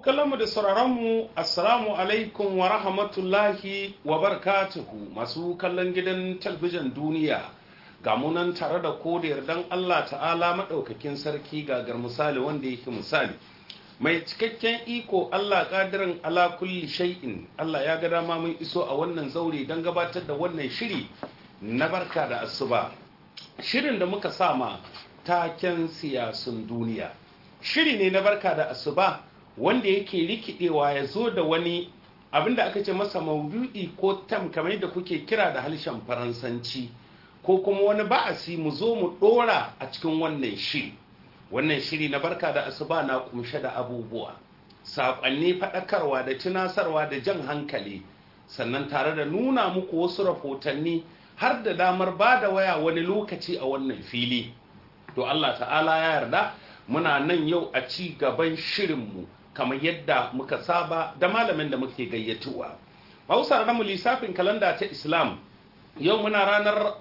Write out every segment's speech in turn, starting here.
kallonmu da sauraronmu assalamu alaikum wa rahmatullahi wa barakatuhu masu kallon gidan talbijin duniya ga munan tare da ko da yardan Allah ta'ala maɗaukakin sarki gagar misali wanda yake misali mai cikakken iko Allah ƙadirin ala kulli shay'in Allah ya ga dama mun iso a wannan zaure don gabatar da wannan shiri na barka da asuba shirin da muka sama taken siyasun duniya shiri ne na barka da asuba wanda yake rikidewa ya zo da wani abinda aka ce masa maudu'i ko tam kamar yadda kuke kira da harshen faransanci ko kuma wani ba'asi mu zo mu dora a cikin wannan shiri wannan shiri na barka da asuba na kumshe da abubuwa saƙonni faɗakarwa da tunasarwa da jan hankali sannan tare da nuna muku wasu rahotanni har da damar ba da waya wani lokaci a wannan fili to Allah ta'ala ya yarda muna nan yau a ci gaban shirinmu kamar yadda muka saba da malamin da muke gayyatuwa hausa na mu lissafin kalanda ta islam yau muna ranar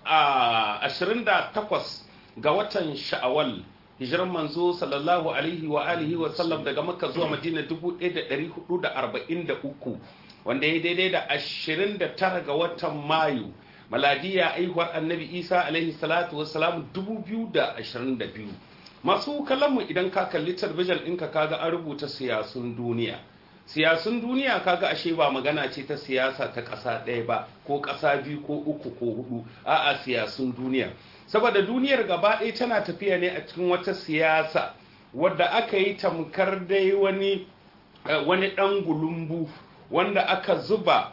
28 ga watan sha'awal hijiran manzo sallallahu alaihi wa alihi wa sallam daga makka zuwa madina 1443 wanda ya daidai da 29 ga watan mayu maladiya aihuwar annabi isa alaihi salatu wassalam 2022 masu kallonmu idan ka kalli talbijin ɗinka kaga an rubuta siyasun duniya siyasun duniya kaga ashe ba magana ce ta siyasa ta ƙasa ɗaya ba ko ƙasa biyu ko uku ko hudu a'a siyasun duniya saboda duniyar gaba ɗaya tana tafiya ne a cikin wata siyasa wadda aka yi tamkar dai wani wani ɗan gulumbu wanda aka zuba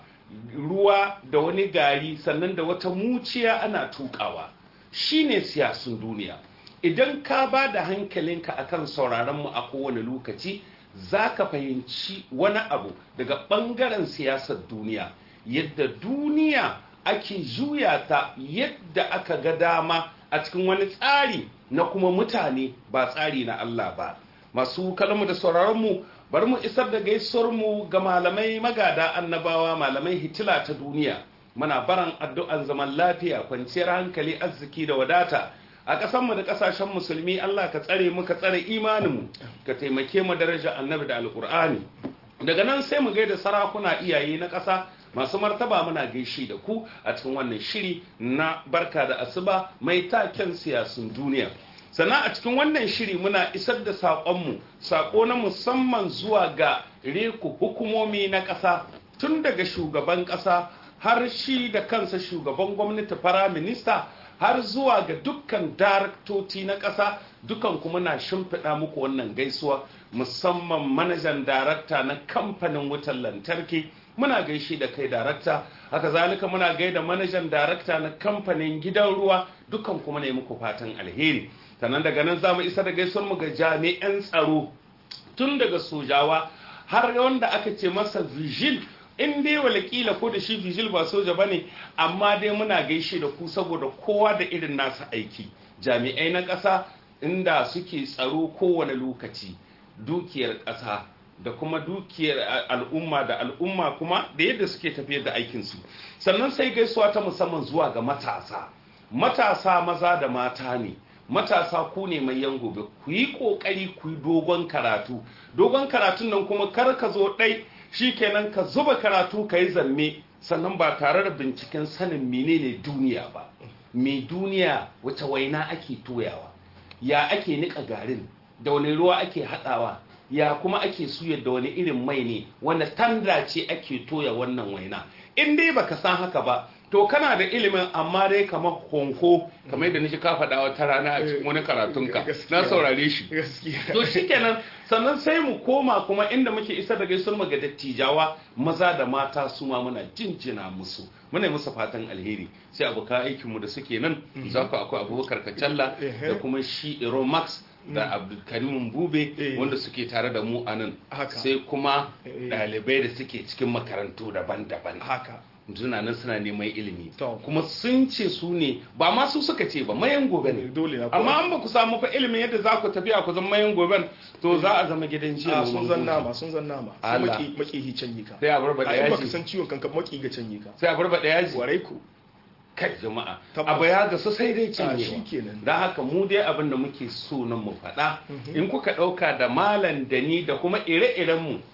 ruwa da wani gari sannan da wata muciya ana tukawa shine siyasun duniya idan ka ba da hankalinka akan sauraron mu a kowane lokaci za ka fahimci wani abu daga ɓangaren siyasar duniya yadda duniya ake juya ta yadda aka ga dama a cikin wani tsari na kuma mutane ba tsari na Allah ba masu kalmu da sauraronmu bari mu isar da gaisuwarmu ga malamai magada annabawa malamai hitila ta duniya muna baran addu'an zaman lafiya kwanciyar hankali arziki da wadata a ƙasanmu da ƙasashen musulmi Allah ka tsare mu ka tsare imaninmu ka taimake mu daraja annabi da alƙur'ani daga nan sai mu gaida sarakuna iyaye na ƙasa masu martaba muna gaishe da ku a cikin wannan shiri na barka da asuba mai taken siyasun duniya sannan a cikin wannan shiri muna isar da saƙonmu saƙo na musamman zuwa ga reku hukumomi na ƙasa tun daga shugaban ƙasa har shi da kansa shugaban gwamnati firaminista har zuwa ga dukkan daraktoci na ƙasa dukan kuma na shimfiɗa muku wannan gaisuwa musamman manajan darakta na kamfanin wutar lantarki muna gaishe da kai darakta haka zalika muna gaida manajan darakta na kamfanin gidan ruwa dukan kuma ne muku fatan alheri sannan daga nan za mu isa da gaisuwar mu ga jami'an tsaro tun daga sojawa har wanda aka ce masa vigil in dai walakila ko da shi vigil ba soja bane amma dai muna gaishe da ku saboda kowa da irin nasa aiki jami'ai na ƙasa inda suke tsaro kowane lokaci dukiyar ƙasa da kuma dukiyar al'umma da al'umma kuma da yadda suke tafiyar da aikinsu sannan sai gaisuwa ta musamman zuwa ga matasa matasa maza da mata ne matasa ku ne mai yan gobe ku yi ƙoƙari ku yi dogon karatu dogon karatun nan kuma kar ka zo ɗai kenan ka zuba karatu ka yi zamme sannan ba tare da binciken sanin menene duniya ba me duniya wata waina ake toyawa ya ake nika garin da wani ruwa ake haɗawa ya kuma ake suyar da wani irin mai ne wanda tanda ce ake toya wannan waina in dai baka san haka ba to kana da ilimin amma dai kamar honko kamar yadda nake ka faɗa wata rana a cikin wani karatunka na saurare shi to shikenan sannan sai mu koma kuma inda muke isa da gaisuwar mu ga dattijawa maza da mata su ma muna jinjina musu muna musu fatan alheri sai abokan aikin mu da suke nan za ku akwai abubakar kacalla da kuma shi Max da abdulkarim bube wanda suke tare da mu a nan sai kuma ɗalibai da suke cikin makarantu daban-daban suna nan suna neman ilimi kuma sun ce su ne ba ma su suka ce ba mayan gobe ne amma an ba ku samu fa ilimin yadda za ku tafiya ku zama mayan goben to za a zama gidan jiya sun zan nama sun zan nama sai maki maki hi can yi ka sai a barba da ai baka yaji san ciwon kanka maki ga can yi ka sai a barba da yaji warai ku kai jama'a Tabbas. abu ya gasu sai dai a cinyewa shikenan don haka mu dai abin da muke so nan mu faɗa in kuka ɗauka da malam da ni da kuma ire-irenmu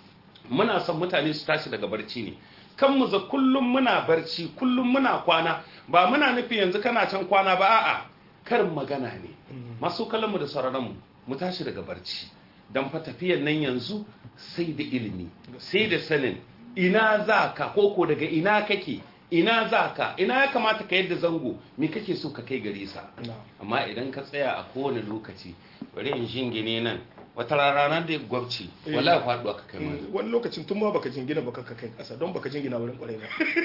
muna son mutane su tashi daga barci ne kan mu za kullum muna barci kullum muna kwana ba muna nufi yanzu kana can kwana ba a'a karin magana ne masu kallon mu da sauraron mu mu tashi daga barci dan fa tafiyan nan yanzu sai da ilimi sai da sanin ina za ka koko daga ina kake ina za ka ina ya kamata ka yadda zango me kake so ka kai gare sa amma idan ka tsaya a kowane lokaci bari in jingine nan wata rana da ya gwabci wala faduwa ka kai mana wani lokacin tun ma baka jingina baka ka kai kasa don baka jingina wurin kwarai ba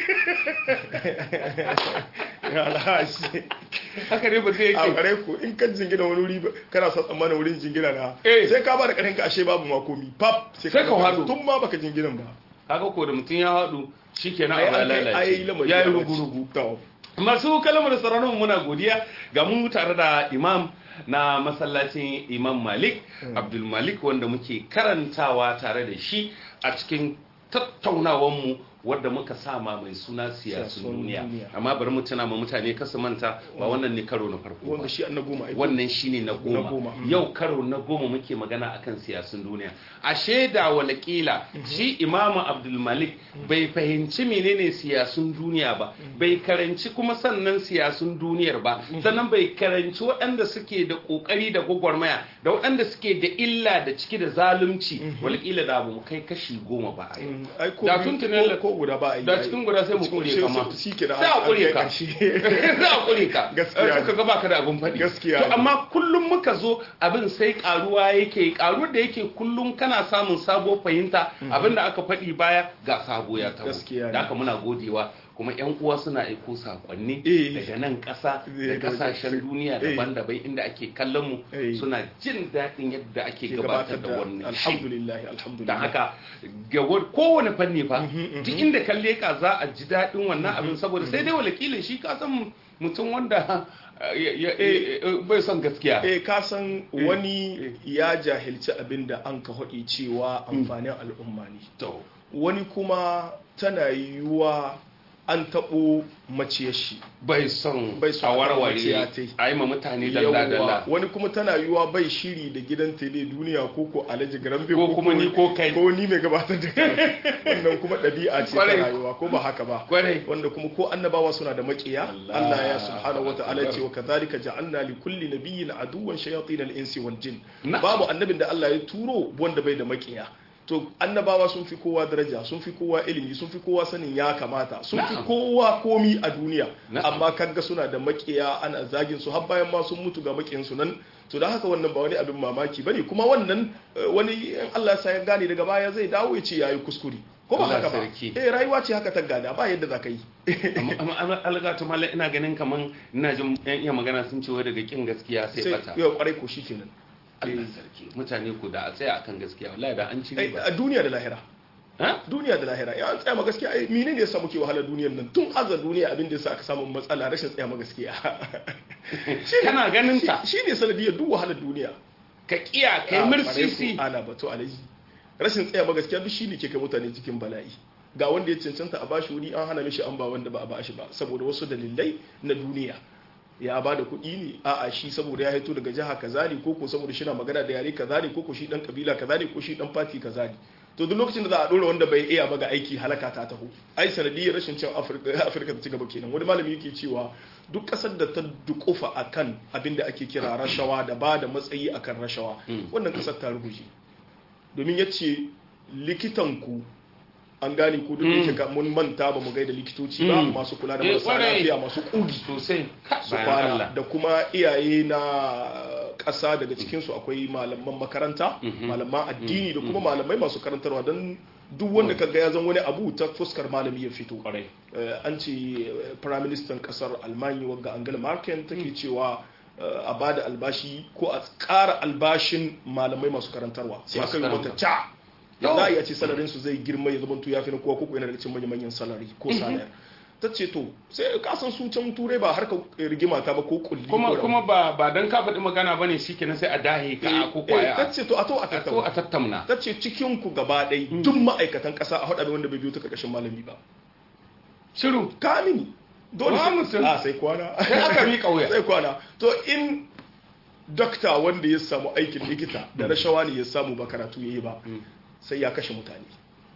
ya alhaji haka ne ba zai a yake kwarai ko in ka jingina wani wuri ba- kana sa tsammanin wurin jingina na Eh. sai ka ba da karin ka ashe babu makomi pap Sai ka ga- hado. tun ma baka jingina ba kaga ko da mutum ya haɗu shikenan ai abu ya an kai ai lalace lamari ya yi ya rugu-rugu to masu kalmar da sauraron muna godiya ga mu tare da imam na masallacin imam malik abdul malik wanda muke karantawa tare da shi a cikin tattaunawanmu wadda muka sama mai suna siyasun Siyasun duniya duniya. amma bari mu tuna ma mutane kasu manta ba wannan ne karo na farko ba wanda shi an na goma ai wannan shine na Na goma goma, mm. yau karo na goma muke magana akan siyasun duniya a shaida walakila shi imamu abdulmalik bai fahimci menene siyasun duniya ba bai karanci kuma sannan siyasun duniyar ba sannan bai karanci waɗanda suke da ƙoƙari da gwagwarmaya da waɗanda suke da illa da ciki da zalunci walakila da abu kai kashi goma ba a yau Mm, ai ko Da biyu- tun tunan- ko- ko guda ba ai da cikin guda sai mu Cikin- kure sai- kama sai- shi ke da sai a an- kure an kai ka ƙarshe. za a kure ka Gaskiya Eh, ne. kuka ga baka da abun faɗi Gaskiya to ne. amma kullum muka zo abin sai karuwa yake karuwar da yake kullum kana samun sabo fahimta abin da aka faɗi baya ga sabo ya taho Gaskiya ne. da haka muna godewa kuma yan uwa suna aiko sakonni Eh. daga nan ƙasa da Eh, daga- ƙasashen duniya Eh. daban-daban inda ake kallon mu Eh. suna jin daɗin yadda ake ke gabatar da wannan shi alhamdulillah alhamdulillah da haka ga wa- kowane fanni fa duk inda kalle ka za a ji daɗin wannan abin saboda sai dai walakilin shi ka san mutum wanda eh, ya- eh, eh, bai son gaskiya eh ka san wani ya jahilci abin da an ka haɗi cewa amfanin al'umma ne to wani kuma tana yiwuwa an taɓo maciyar shi bai son Bai son a a warware maciya tai. a yi ma mutane dalla-dalla Yawwa, wani kuma tana yiwuwa bai shiri da gidan tele duniya ko ko alhaji garambe Ko kuma ni ko kai. ko ni mai gabatar da kai wannan kuma ɗabi'a ce ta Kwarai. rayuwa ko ba haka ba kwarai wanda kuma ko annabawa suna da makiya Allah. Allah ya subhanahu wata'ala ce wa kadhalika ja'alna li kulli nabiyyin aduwwan shayatin al-insi wal jin Na'am. babu annabin da Allah ya turo wanda bai da makiya to annabawa sun fi kowa daraja sun fi kowa ilimi sun fi kowa sanin ya kamata sun fi Na'am. kowa komi a duniya Na'am. amma kaga suna da makiya ana zagin su har bayan ma sun mutu ga makiyan su nan to da haka wannan ba wani abin mamaki bane kuma wannan eh, wani in Allah ya ya gane daga baya zai dawo ya ce yayi kuskure ko ba Allah haka ba sarki. eh rayuwa ce haka ta gada ba yadda za ka yi amma amma- amma algatu mallam ina ganin kaman ina jin yan iya magana sun ce wai daga kin gaskiya sai sai bata yau kwarai ko shikenan Allah sarki mutane ku da a tsaya akan gaskiya wallahi da an ci Ai, riba a duniya da lahira ha duniya da lahira ya an tsaya ma gaskiya ai menene yasa muke wahala duniyar nan tun azar duniya abin da yasa aka samu matsala rashin tsaya ma gaskiya kana ganin ta shi ne sanadiyar duk wahalar duniya ka kiya kai Ah, mursisi kwarai ko, ana bato alaji rashin tsaya ma gaskiya duk shine ke kai mutane cikin bala'i ga wanda ya cancanta a bashi wuri an hana mishi an ba wanda ba a bashi ba saboda wasu dalilai na duniya ya ba da kuɗi ne a'a shi saboda ya haito daga jiha kaza ne ko ko saboda shi na magana da yare kaza ne ko ko shi dan kabila kaza ne ko shi dan fati kaza ne to duk lokacin da za a dora wanda bai iya ba ga aiki halaka ta taho ai sanadiyar rashin cin afirka afirka ta ci gaba kenan wani malami yake cewa duk kasar da ta dukufa akan abin da ake kira rashawa da ba da matsayi akan rashawa wannan kasar ta ruguje domin ya ce likitanku an gane ko duk da yake ka- mun manta ba mu gaida likitoci ba Mm. masu kula da Eh, marasa kwarai. lafiya masu kugi sosai ka su bayan kwana Allah da kuma iyaye na ƙasa daga cikinsu akwai malaman makaranta Mhm. malaman addini da kuma malamai masu karantarwa don duk wanda kaga ya zan wani abu ta fuskar malami ya fito kwarai Eh, an ce eh, prime minister kasar almanya wagga angela merkel take cewa eh, a bada albashi ko a ƙara albashin malamai masu karantarwa sai Masu aka yi mata karantarwa. ca Yau. da za a iya ce salarin su zai girma ya zama ya fi na kowa koko yana daga cikin manyan manyan salari ko salayar ta ce to sai ka san su can turai ba harka rigima ta ba ko kulli kuma ko kuma ba ba dan ka faɗi magana bane shikenan sai a dahe ka ko Eh, ta kwaya ce to a to a a to a tattauna tattauna ta ce cikin ku gaba ɗaya duk ma'aikatan ƙasa a haɗa da wanda bai biyo ta ƙarƙashin malami ba shiru kamini dole Wa sai mutum. a sai kwana sai aka miƙa wuya sai kwana to in dokta wanda ya samu aikin likita da rashawa ne ya samu ba karatu yayi ba sai ya kashe mutane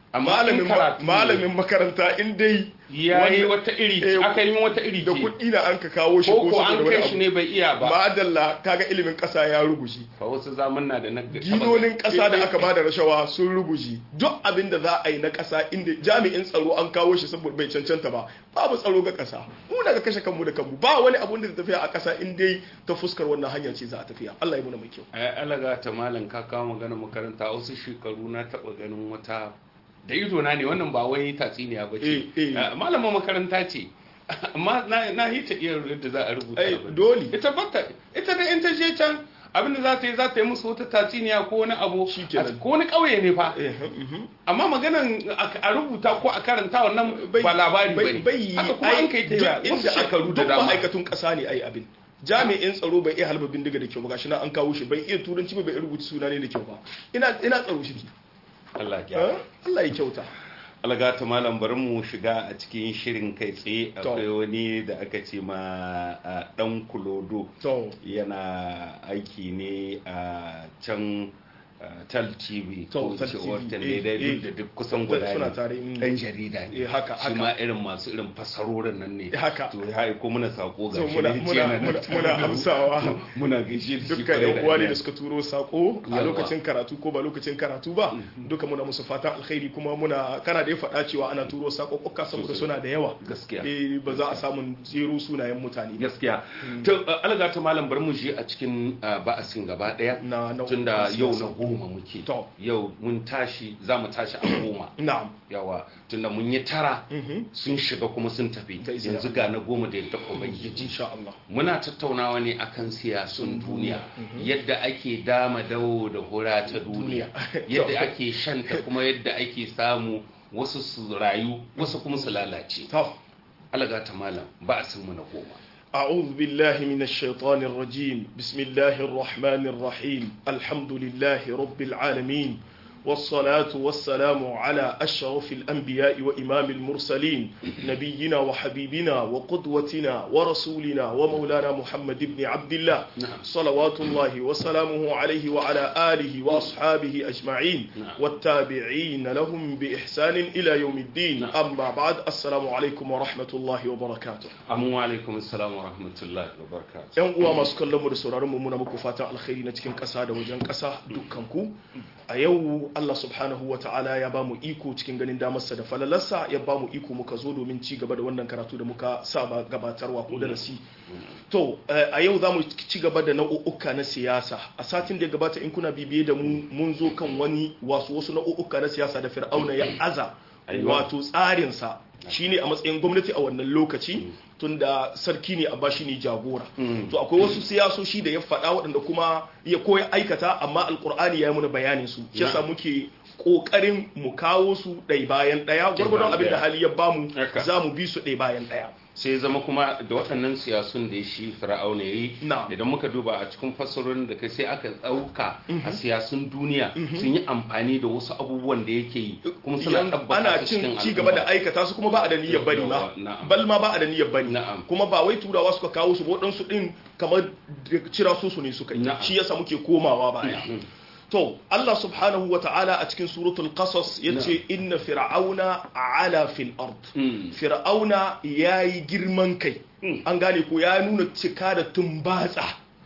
amma in malamin karatu ne, malamin makaranta in dai ya yi wanda- wata iri eh, aka yi wata iri da ce kuɗi na an ka kawo shi ko ko saboda an wani kai shi abu. ne bai iya ba ma'adalla kaga ilimin ƙasa ya rubuce fa wasu zamanna da na ginonin ƙasa da aka bada rashawa sun rubuce duk abin da za a yi na ƙasa inda jami'in tsaro an kawo shi saboda bai cancanta ba babu tsaro ga ƙasa mu daga kashe kanmu da kanmu ba wani abun da tafiya a ƙasa in dai ta fuskar wannan hanya ce za a tafiya Allah ya muna mai kyau ai alaga ta malam ka kawo magana makaranta wasu shekaru na taba ganin wata da ido na ne wannan ba wai tatsiniya ba ce Eh, eh. malamin makaranta ce amma na na yi ta iya yadda za a rubuta ai abin. dole ita bata ita da in ta je can abin da za ta yi za ta yi musu wata tatsiniya ko wani abu Shikenan. ko wani ƙauye ne fa Eh, mhm. amma maganan a a rubuta ko a karanta wannan ba labari ba ne bai yi haka kuma an kai ta duk wasu inda aka shekaru da duk dama ma'aikatun ƙasa ne ai abin jami'in tsaro bai iya halba bindiga da kyau ba gashi na an kawo shi bai iya turanci ba bai iya rubuta suna ne da kyau ba ina ina tsaro shi Allah ya Eh? Allah ya kyauta algata malam bari mu shiga a cikin shirin kai tsaye To. akwai wani da aka ce ma a, dan kulodo to yana aiki ne a can a, tal tv To, ko Tal ce TV, wata eh, ne dai eh. duk da duk kusan guda Suna ne tare, mm. dan jarida ne Eh, haka, shi haka. ma irin masu irin fasarorin nan ne Haka. to ya aiko muna sako ga So, shi muna- ne, muna- ce yana muna- nan muna tare da mu. amsawa. muna gaishe da shi dukkan kwarai yan uwa ne aniya. da suka turo sako a Yawa. lokacin karatu ko ba lokacin karatu ba duka muna musu fatan alkhairi kuma muna kana da ya faɗa cewa ana turo sako kokka saboda Sosai. suna da yawa Gaskiya. eh ba za a samu jero sunayen mutane ba. gaskiya to uh, alga ta malam bar mu je a cikin uh, ba'asin gaba daya Na- na- tunda na yau siyasa. na goma muke To. yau mun tashi za mu tashi a goma na'am yawa tunda mun yi tara Mhm. sun shiga kuma sun tafi Da izinin yanzu ga na goma da yadda ubangiji insha Allah muna tattaunawa ne akan siyasun duniya yadda ake dama dawo da hura ta duniya Duniya. yadda ake shanta kuma yadda ake samu wasu su rayu wasu kuma su lalace to alga ta malam ba'asin mu na goma أعوذ بالله من الشيطان الرجيم بسم الله الرحمن الرحيم الحمد لله رب العالمين والصلاة والسلام على أشرف الأنبياء وإمام المرسلين نبينا وحبيبنا وقدوتنا ورسولنا ومولانا محمد بن عبد الله نعم. صلوات الله وسلامه عليه وعلى آله وأصحابه أجمعين نعم. والتابعين لهم بإحسان إلى يوم الدين نعم. أما بعد السلام عليكم ورحمة الله وبركاته Amu alaikum assalam wa rahmatullahi wa barakatuh. yan uwa masu kallon mu da sauraron mu muna muku fatan alkhairi na cikin ƙasa da wajen ƙasa dukkan ku a yau Allah subhanahu wa ta'ala ya ba mu iko cikin ganin damarsa da falalarsa ya ba mu iko muka zo domin ci gaba da wannan karatu da muka saba gabatarwa ko darasi to eh, a yau za mu ci gaba da nau'uka na siyasa a satin da ya gabata in kuna bibiye da mu mun zo kan wani wasu wasu nau'uka na siyasa da fir'auna ya aza Aiwa. wato tsarinsa shine a matsayin gwamnati a wannan lokaci tunda sarki ne a bashi ne jagora Mm. to akwai wasu siyasoshi da ya faɗa waɗanda kuma ya koya aikata amma alkur'ani ya yi muna bayanin su shi yasa Na'am. muke ƙoƙarin mu kawo su ɗai bayan ɗaya gwargwadon abin da ɗaya. hali ya bamu Haka. za mu bi su ɗai bayan ɗaya Sai ya zama kuma da waɗannan siyasun da ya shi fir'auna ya yi Na'am. idan muka duba a cikin fassarorin da kai sai aka ɗauka a siyasun duniya sun yi amfani da wasu abubuwan da yake yi kuma suna Yan- tabbata ana su cikin cin ci gaba da al'umma. aikata su kuma ba a da niyyar bari ma Yawwa, na'am. bal ma ba a da niyyar bari Na'am. kuma ba wai turawa suka kawo su ba waɗansu ɗin kamar da cira su su ne suka yi Na'am. shi yasa muke komawa baya Mhm. to Allah subhanahu wa ta'ala a cikin suratul qasas yace inna fir'auna ala fil ard Mm. fir'auna yayi girman kai Mm. an gane ko ya nuna cika da tumbatsa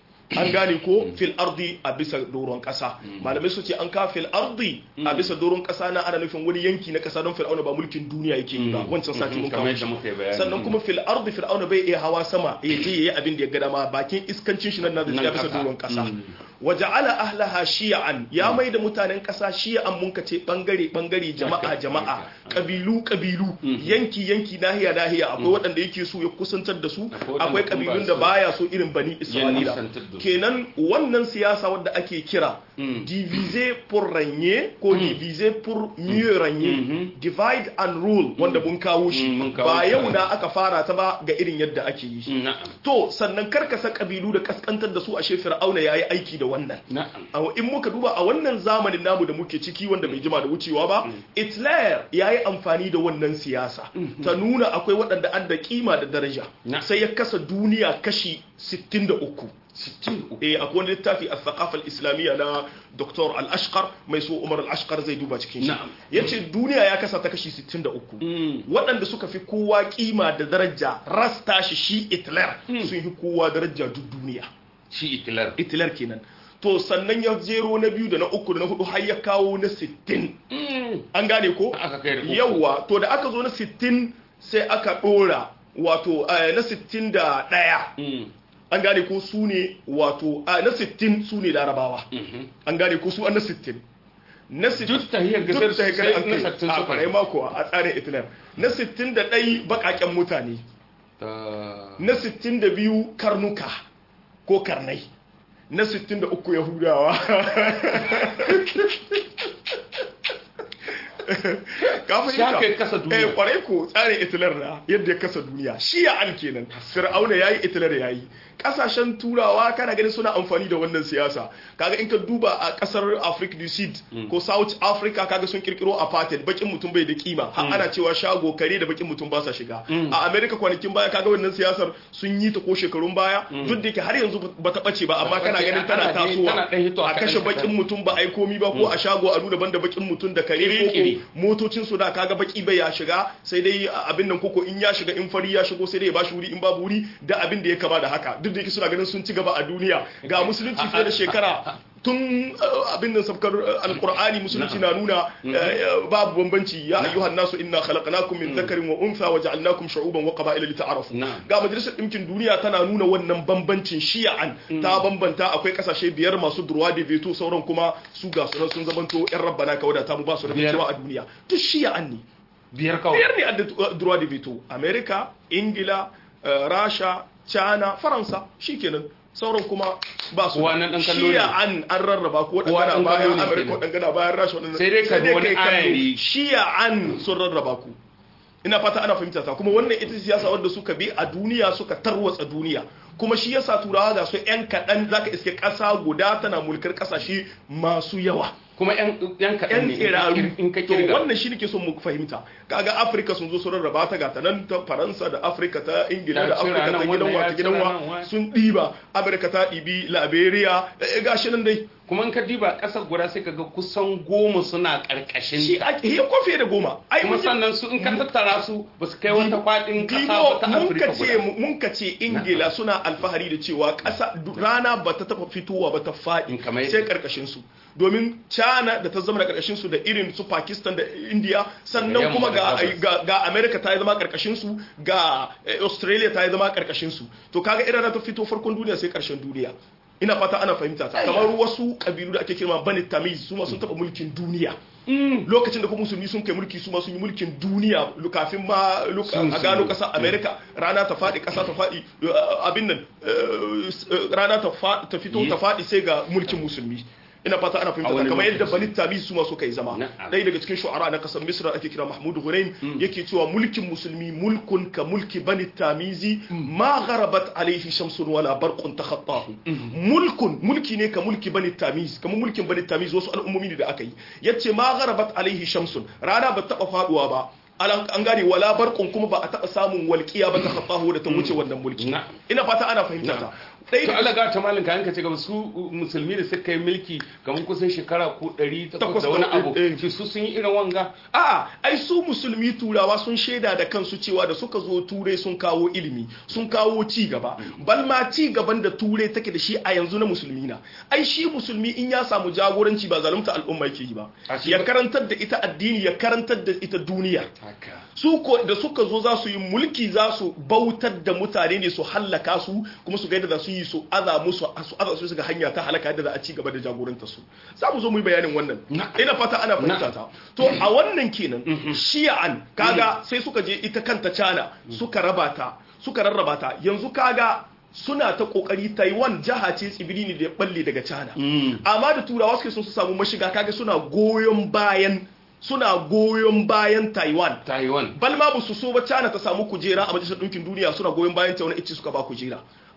an gane ko fil ardi a bisa doron kasa malamai su ce an ka fil ardi a bisa doron kasa na ana nufin wani yanki na kasa don fir'auna ba mulkin duniya yake yi ba Mm. wancan sati mun Mhm, kawo kamar shi yadda muka yi bayani. sannan kuma fil ardi fir'auna bai iya hawa sama ya je yayi abin da ya ga dama bakin iskancin shi nan na Nan da bisa kasa. doron kasa Mm. waja'ala ahlaha shi'an ya mai da mutanen kasa shi'an mun kace bangare bangare jama'a Haka, jama'a haka. kabilu kabilu Mhm. yanki yanki nahiya nahiya akwai waɗanda yake so ya kusantar da su Akwai waɗanda akwai kuma kabilun ba da su- baya so irin bani isra'ila nisantar da su. kenan wannan siyasa wadda ake kira Mm. diviser pour régner ko diviser pour mieux régner Mhm. divide and rule wanda mun kawo shi Mm, mun kawo ba shi. yau na aka fara ta ba ga irin yadda ake yi Na'am. to sannan karkasa kabilu da kaskantar da su ashe fir'auna yayi aiki da wannan na'am A- in muka duba a wannan zamanin namu da muke ciki wanda bai jima da wucewa ba Hitler ya yi amfani da wannan siyasa ta nuna akwai waɗanda an da kima da daraja Na. sai ya kasa duniya kashi 63 63 eh akwai wani littafi a thaqafa islamiyya na Dr. Al-Ashqar mai so Umar Al-Ashqar zai duba cikin shi Na'am. yace duniya ya kasa ta kashi 63 Mm. waɗanda suka fi kowa kima da daraja rasta shi shi Hitler sun fi kowa daraja duk duniya shi Hitler Hitler kenan to sannan ya jero na biyu da na uku da na hudu har ya kawo na 60 Mm. an gane ko aka kai da uku. yawa to da aka zo na 60 sai aka dora wato eh, na 61 Mm. an gane ko su ne wato a na 60 su ne larabawa Mhm. an gane ko su an na 60 na 60 duk tahiyar gasar duk da hekar sai an na kai 60 a suka kwarai mako a tsarin Hitler na 61 bakaken mutane Ta- na 62 karnuka ko karnai na 63 yahudawa ka Ya kai kasa duniya. eh kwarai ko tsarin Hitler na yadda ya kasa duniya shi ya an kenan fir'auna yayi Hitler yayi kasashen turawa kana ganin suna amfani da wannan siyasa kaga in ka duba a kasar Africa du Sud ko South Africa kaga sun kirkiro apartheid bakin mutum bai da kima har ana cewa shago kare da bakin mutum ba sa shiga a America kwanakin baya kaga wannan siyasar sun yi ta ko shekarun baya duk da yake har yanzu ba ta bace ba amma kana bace, ganin tana ana dai- tana ɗan hitowa tasowa a kaɗan kashe kaɗan. bakin mutum ba a yi komi ba ko a shago a nuna banda bakin mutum da kare Kiri-kiri. ko motocin su da kaga baki bai ya shiga sai dai abin nan koko in ya shiga in fari ya shigo sai dai ya bashi wuri in babu wuri da abin da ya kama da haka duk da yake suna ganin sun ci gaba a duniya ga musulunci fiye da shekara tun uh, abin nan sabkar uh, alqur'ani musulunci na nuna uh, babu bambanci ya ayyuhan nasu inna khalaqnakum min dhakarin wa untha wa ja'alnakum shu'uban wa qaba'ila lita'arafu Na'am. ga majalisar ɗinkin duniya tana nuna wannan bambancin shi'an ta bambanta akwai kasashe biyar masu durwa da veto sauran kuma su ga su nan sun zamanto yan rabbana ka wadata mu ba su da Biyar. cewa a duniya duk shi'an ne biyar kawai biyar ne a da durwa da veto america ingila eh, rasha china faransa shikenan sauran kuma ba su Kowa nan ɗan kallo ne. shi'an an rarraba ko Kowa dangana ɗan bayan kallo ne america kenan. ko dangana bayan rasha waɗannan- Sai dai ka bi wani kai kallo. ayari. shi'an sun rarraba ku ina fata ana fahimta ta kuma wannan ita ce siyasa wadda suka bi a duniya suka tarwatsa duniya kuma shi yasa turawa ga su yan kaɗan zaka iske ƙasa guda tana mulkar ƙasashe masu yawa kuma yan yan kaɗan yan ne tsiraru in ka to kirga wannan shi nake son mu fahimta kaga afirka sun zo su rarraba ta gata nan ta faransa da afirka ta ingila Ya da cira afirka ta nan, gidan wannan wa ya ta gidan cira wa nan, wa- sun ɗiba amurka ta ɗibi liberia eh, gashi nan dai kuma in ka diba ƙasar guda sai ka ga kusan goma suna ƙarƙashin shi ta ake ya kofe da goma ai kuma mun ji- sannan su in ka tattara su ba su kai wata faɗin ƙasa ba Dibo ta mun Afirka ka ce guda mun ka ce Ingila suna alfahari da cewa ƙasa du- rana ba ta taɓa fitowa ba ta In faɗi kamar sai ƙarƙashin su domin China da ta zama da ƙarƙashin su da irin su Pakistan da India sannan yamma kuma da ga gabas. ga, ga America ta yi zama ƙarƙashin su ga eh, Australia ta yi zama ƙarƙashin su to kaga irin ta fito farkon duniya sai ƙarshen duniya ina fata ana fahimta ta kamar wasu kabilu da ake kirma Bani Tamiz su ma sun taɓa mulkin duniya lokacin da kuma musulmi sun kai mulki su ma sun yi mulkin duniya lu- kafin ma lu- Sun- a gano sun- kasar america rana ta faɗi ƙasa ta faɗi uh, abin nan uh, s- uh, rana ta fa- ta fito Ye- ta faɗi sai ga mulkin musulmi ina fata ana A fahimta wani kamar yadda lokaci. bani tamiz su ma suka yi zama Na'am. ɗaya daga cikin shu'ara na kasar misra ake kira mahmud hurain yake cewa mulkin musulmi mulkun ka mulki bani tamizi ma gharabat alaihi shamsun wala barqun takhattahu mulkun mulki ne ka mulki bani tamiz kamar mulkin bani tamiz wasu al'ummomi ne da aka yi yace ma gharabat alaihi shamsun rana ba taba faduwa ba Alan- an gane wala barqun kuma ba a taba samun walqiya ba takhattahu da ta wuce wannan mulki Na'am. ina fata ana fahimta ta ɗaya to daga Allah ga ta malin ka yanka ce gaba su uh, musulmi da suka yi mulki kamar kusan shekara ko 800 Takwas da wani ko- abu eh. shi su sun yi irin wanga A'a, ai su musulmi turawa sun shaida da kansu cewa da suka zo turai sun kawo ilimi, sun kawo ci gaba. Bal ma ci gaban da turai take da shi a yanzu na musulmi na. Ai shi musulmi in ya samu jagoranci ba zalunta al'umma yake yi ba. A shi Ya ba- karantar da ita addini, ya karantar da ita duniya. haka Su ko da suka zo za su yi mulki za su bautar da mutane ne su hallaka su kuma su ga yadda za su yi su aza musu su aza su ga hanya ta halaka yadda za a ci gaba da jagorantar su. Za mu zo mu yi bayanin wannan. Na'am. Ina fata ana fahimta ta. To a wannan kenan shi'an kaga sai suka je ita kanta China suka raba ta suka rarraba ta yanzu kaga suna ta kokari Taiwan jaha ce tsibiri ne da ya balle daga China amma da turawa suke sun su samu mashiga kaga suna goyon bayan suna goyon bayan Taiwan Taiwan bal ma ba su so ba China ta samu kujera a majalisar ɗinkin duniya suna goyon bayan ta wani ice suka ba kujera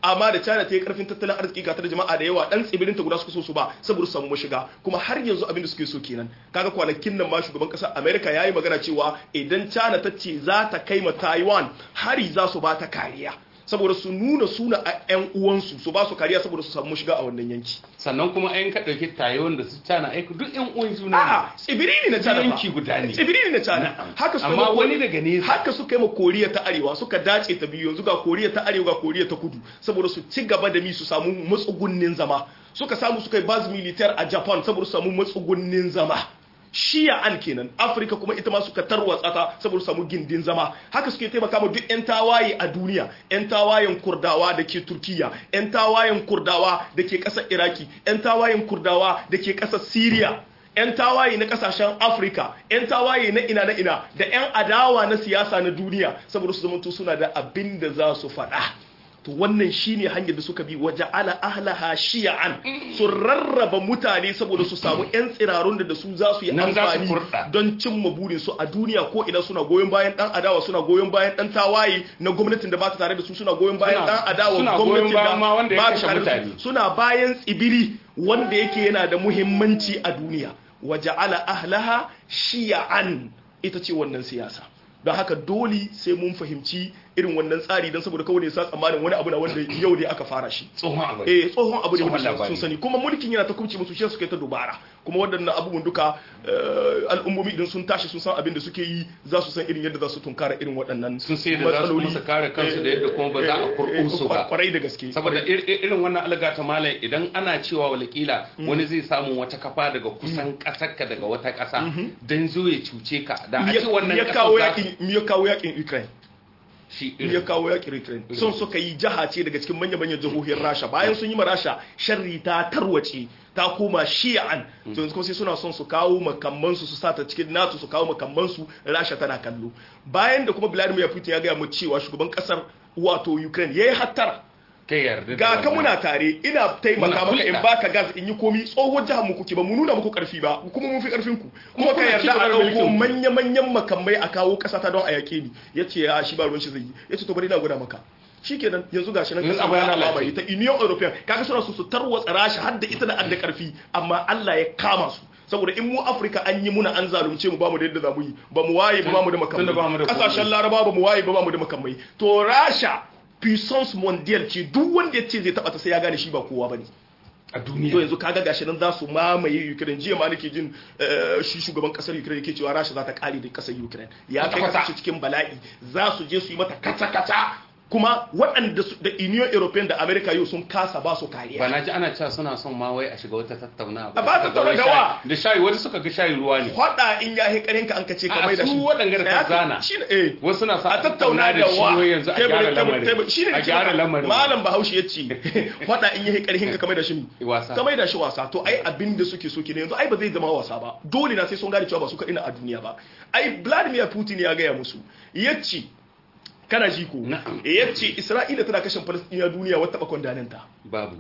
amma da China ta yi karfin tattalin arziki ga ta da jama'a da yawa dan tsibirin ta guda suka so su ba saboda su samu mashiga kuma har yanzu abin da suke so kenan kaga kwanakin nan ma shugaban kasar America yayi magana cewa idan China ta ce za ta kai ma Taiwan hari za su ba ta kariya saboda su nuna suna a 'yan uwansu su ba su kariya saboda su samu shiga a wannan yanki sannan kuma ayin ka ɗauki tayon da su cana aiki duk yan uwan juna a'a tsibiri ne na China fa. yanki guda ne. tsibiri ne na China Na'am. haka suka Amma yi ma- wani daga nesa. haka suka yi ma Koriya ta Arewa suka dace ta biyu yanzu ga Koriya ta Arewa ga Koriya ta Kudu saboda su ci gaba da mi su samu matsugunnin zama suka samu suka yi base militaire a Japan saboda su samu matsugunnin zama shi'an kenan afirka kuma ita ma suka tarwatsa ta saboda su samu gindin zama haka suke taimaka ma duk 'yan tawaye a duniya 'yan tawayen kurdawa da ke turkiya 'yan tawayen kurdawa da ke ƙasar iraki 'yan tawayen kurdawa da ke ƙasar syria 'yan tawaye na kasashen afirka 'yan tawaye na ina na ina da 'yan adawa na siyasa na duniya saboda su zamanto suna da abin da za su faɗa to wannan shine hanyar da suka bi waje ala ahlaha shi'an su rarraba mutane saboda su samu 'yan tsirarun da da su za su yi Nan za su amfani kurɗa. don cimma burin su a duniya ko ina suna goyon bayan dan adawa suna goyon bayan dan tawaye na gwamnatin da ba ta tare da su suna goyon bayan Suna- dan adawa suna goyon gwamnatin bayan da ma wanda ya ba ta kashe tare da su. mutane. suna bayan tsibiri wanda yake yana da muhimmanci a duniya waje ala ahlaha shi'an ita ce wannan siyasa don haka dole sai mun fahimci irin wannan tsari don saboda kawai ne sa tsammanin wani abu na wanda yau ne aka fara shi tsohon abu eh tsohon abu ne Tsohon wanda labari. sun sani kuma mulkin yana ta kubce musu shi suka yi ta dubara kuma waɗannan abubuwan duka eh, al'ummomi idan sun tashi sun san abin da suke yi za su san irin yadda za su tunkara irin waɗannan Sun sai da za su kuma su kare kansu da yadda kuma ba za a kurɓo su ba. kwarai da gaske saboda ir- ir- irin wannan alga ta malam idan ana cewa walakila wani zai samu wata kafa daga kusan ƙasarka daga wata ƙasa don zo ya cuce ka da a ce wannan ya ƙasar kawo za su- yakin ya kawo yakin Ukraine shi ya irin kawo yakin Ukraine sun suka yi jaha ce daga cikin manya-manyan jihohin Rasha bayan sun yi ma Rasha sharri ta tarwace ta koma shi'an to yanzu kuma sai suna son su kawo makammansu su sata cikin NATO su kawo makammansu Rasha tana kallo bayan da kuma Vladimir Putin ya gaya mu cewa shugaban kasar wato Ukraine yayi hattara kai yarda da ga ka wannan. muna tare ina taimaka Muna maka in hulɗa. baka gas in yi komi tsohon jihar mu kuke ba mu nuna muku karfi ba kuma mun fi karfin ku kuma ka kuna yarda ci gaba a da dauko mulkin ku. manya manyan makamai a kawo kasa ta don a yake ni yace ya shi ba ruwan shi zai yi yace to bari na gwada maka shikenan yanzu gashi nan Yanzu kasa abu ya ta lalace. mamaye ta Union European kaga suna so su tarwatsa rashi har da ita da adda karfi amma Allah ya kama su saboda in mu Afirka an yi muna an zalunce mu ba mu da yadda za mu yi ba mu waye ba mu da Tunda ba mu da makamai kasashen kuɗi. laraba ba mu waye ba ba mu da makamai to rasha puissance mondial ce duk wanda ya ce zai taba ta sai ya gane shi ba kowa bane a to duniya yanzu kaga gashi nan za su mamaye Ukraine jiya ma nake jin eh, shi shugaban kasar Ukraine yake cewa Rasha za ta kare da kasar Ukraine ya kai Kwata-kwata. kasashe cikin bala'i za su je su yi mata kata-kata kuma waɗanda su- da Union European da America yau sun kasa ba su kariya ba na ji ana cewa suna son ma wai a shiga wata tattauna A ba tattauna da wa? da shayi wani suka ga shayi ruwa ne Hwada in ya yi karinka an kace ka A, mai da su shi waɗanda da ka zana. shi ne eh wasu suna sa a tattauna da shi wa wai yanzu a Tebur- gyara tebur- lamarin tebur- shi ne a nake gyara maka. lamarin malam bahaushe ya ce faɗa in yi karhin ka kamar da shi mi Wasa. kamar da shi wasa to ai abin da suke so kenan yanzu ai ba zai zama wasa ba dole na sai sun gane cewa ba su kaɗai na a duniya ba ai Vladimir Putin ya gaya musu yace kana ji ko Na'am. yace Isra'ila tana kashe Palestina duniya wata bakon dananta babu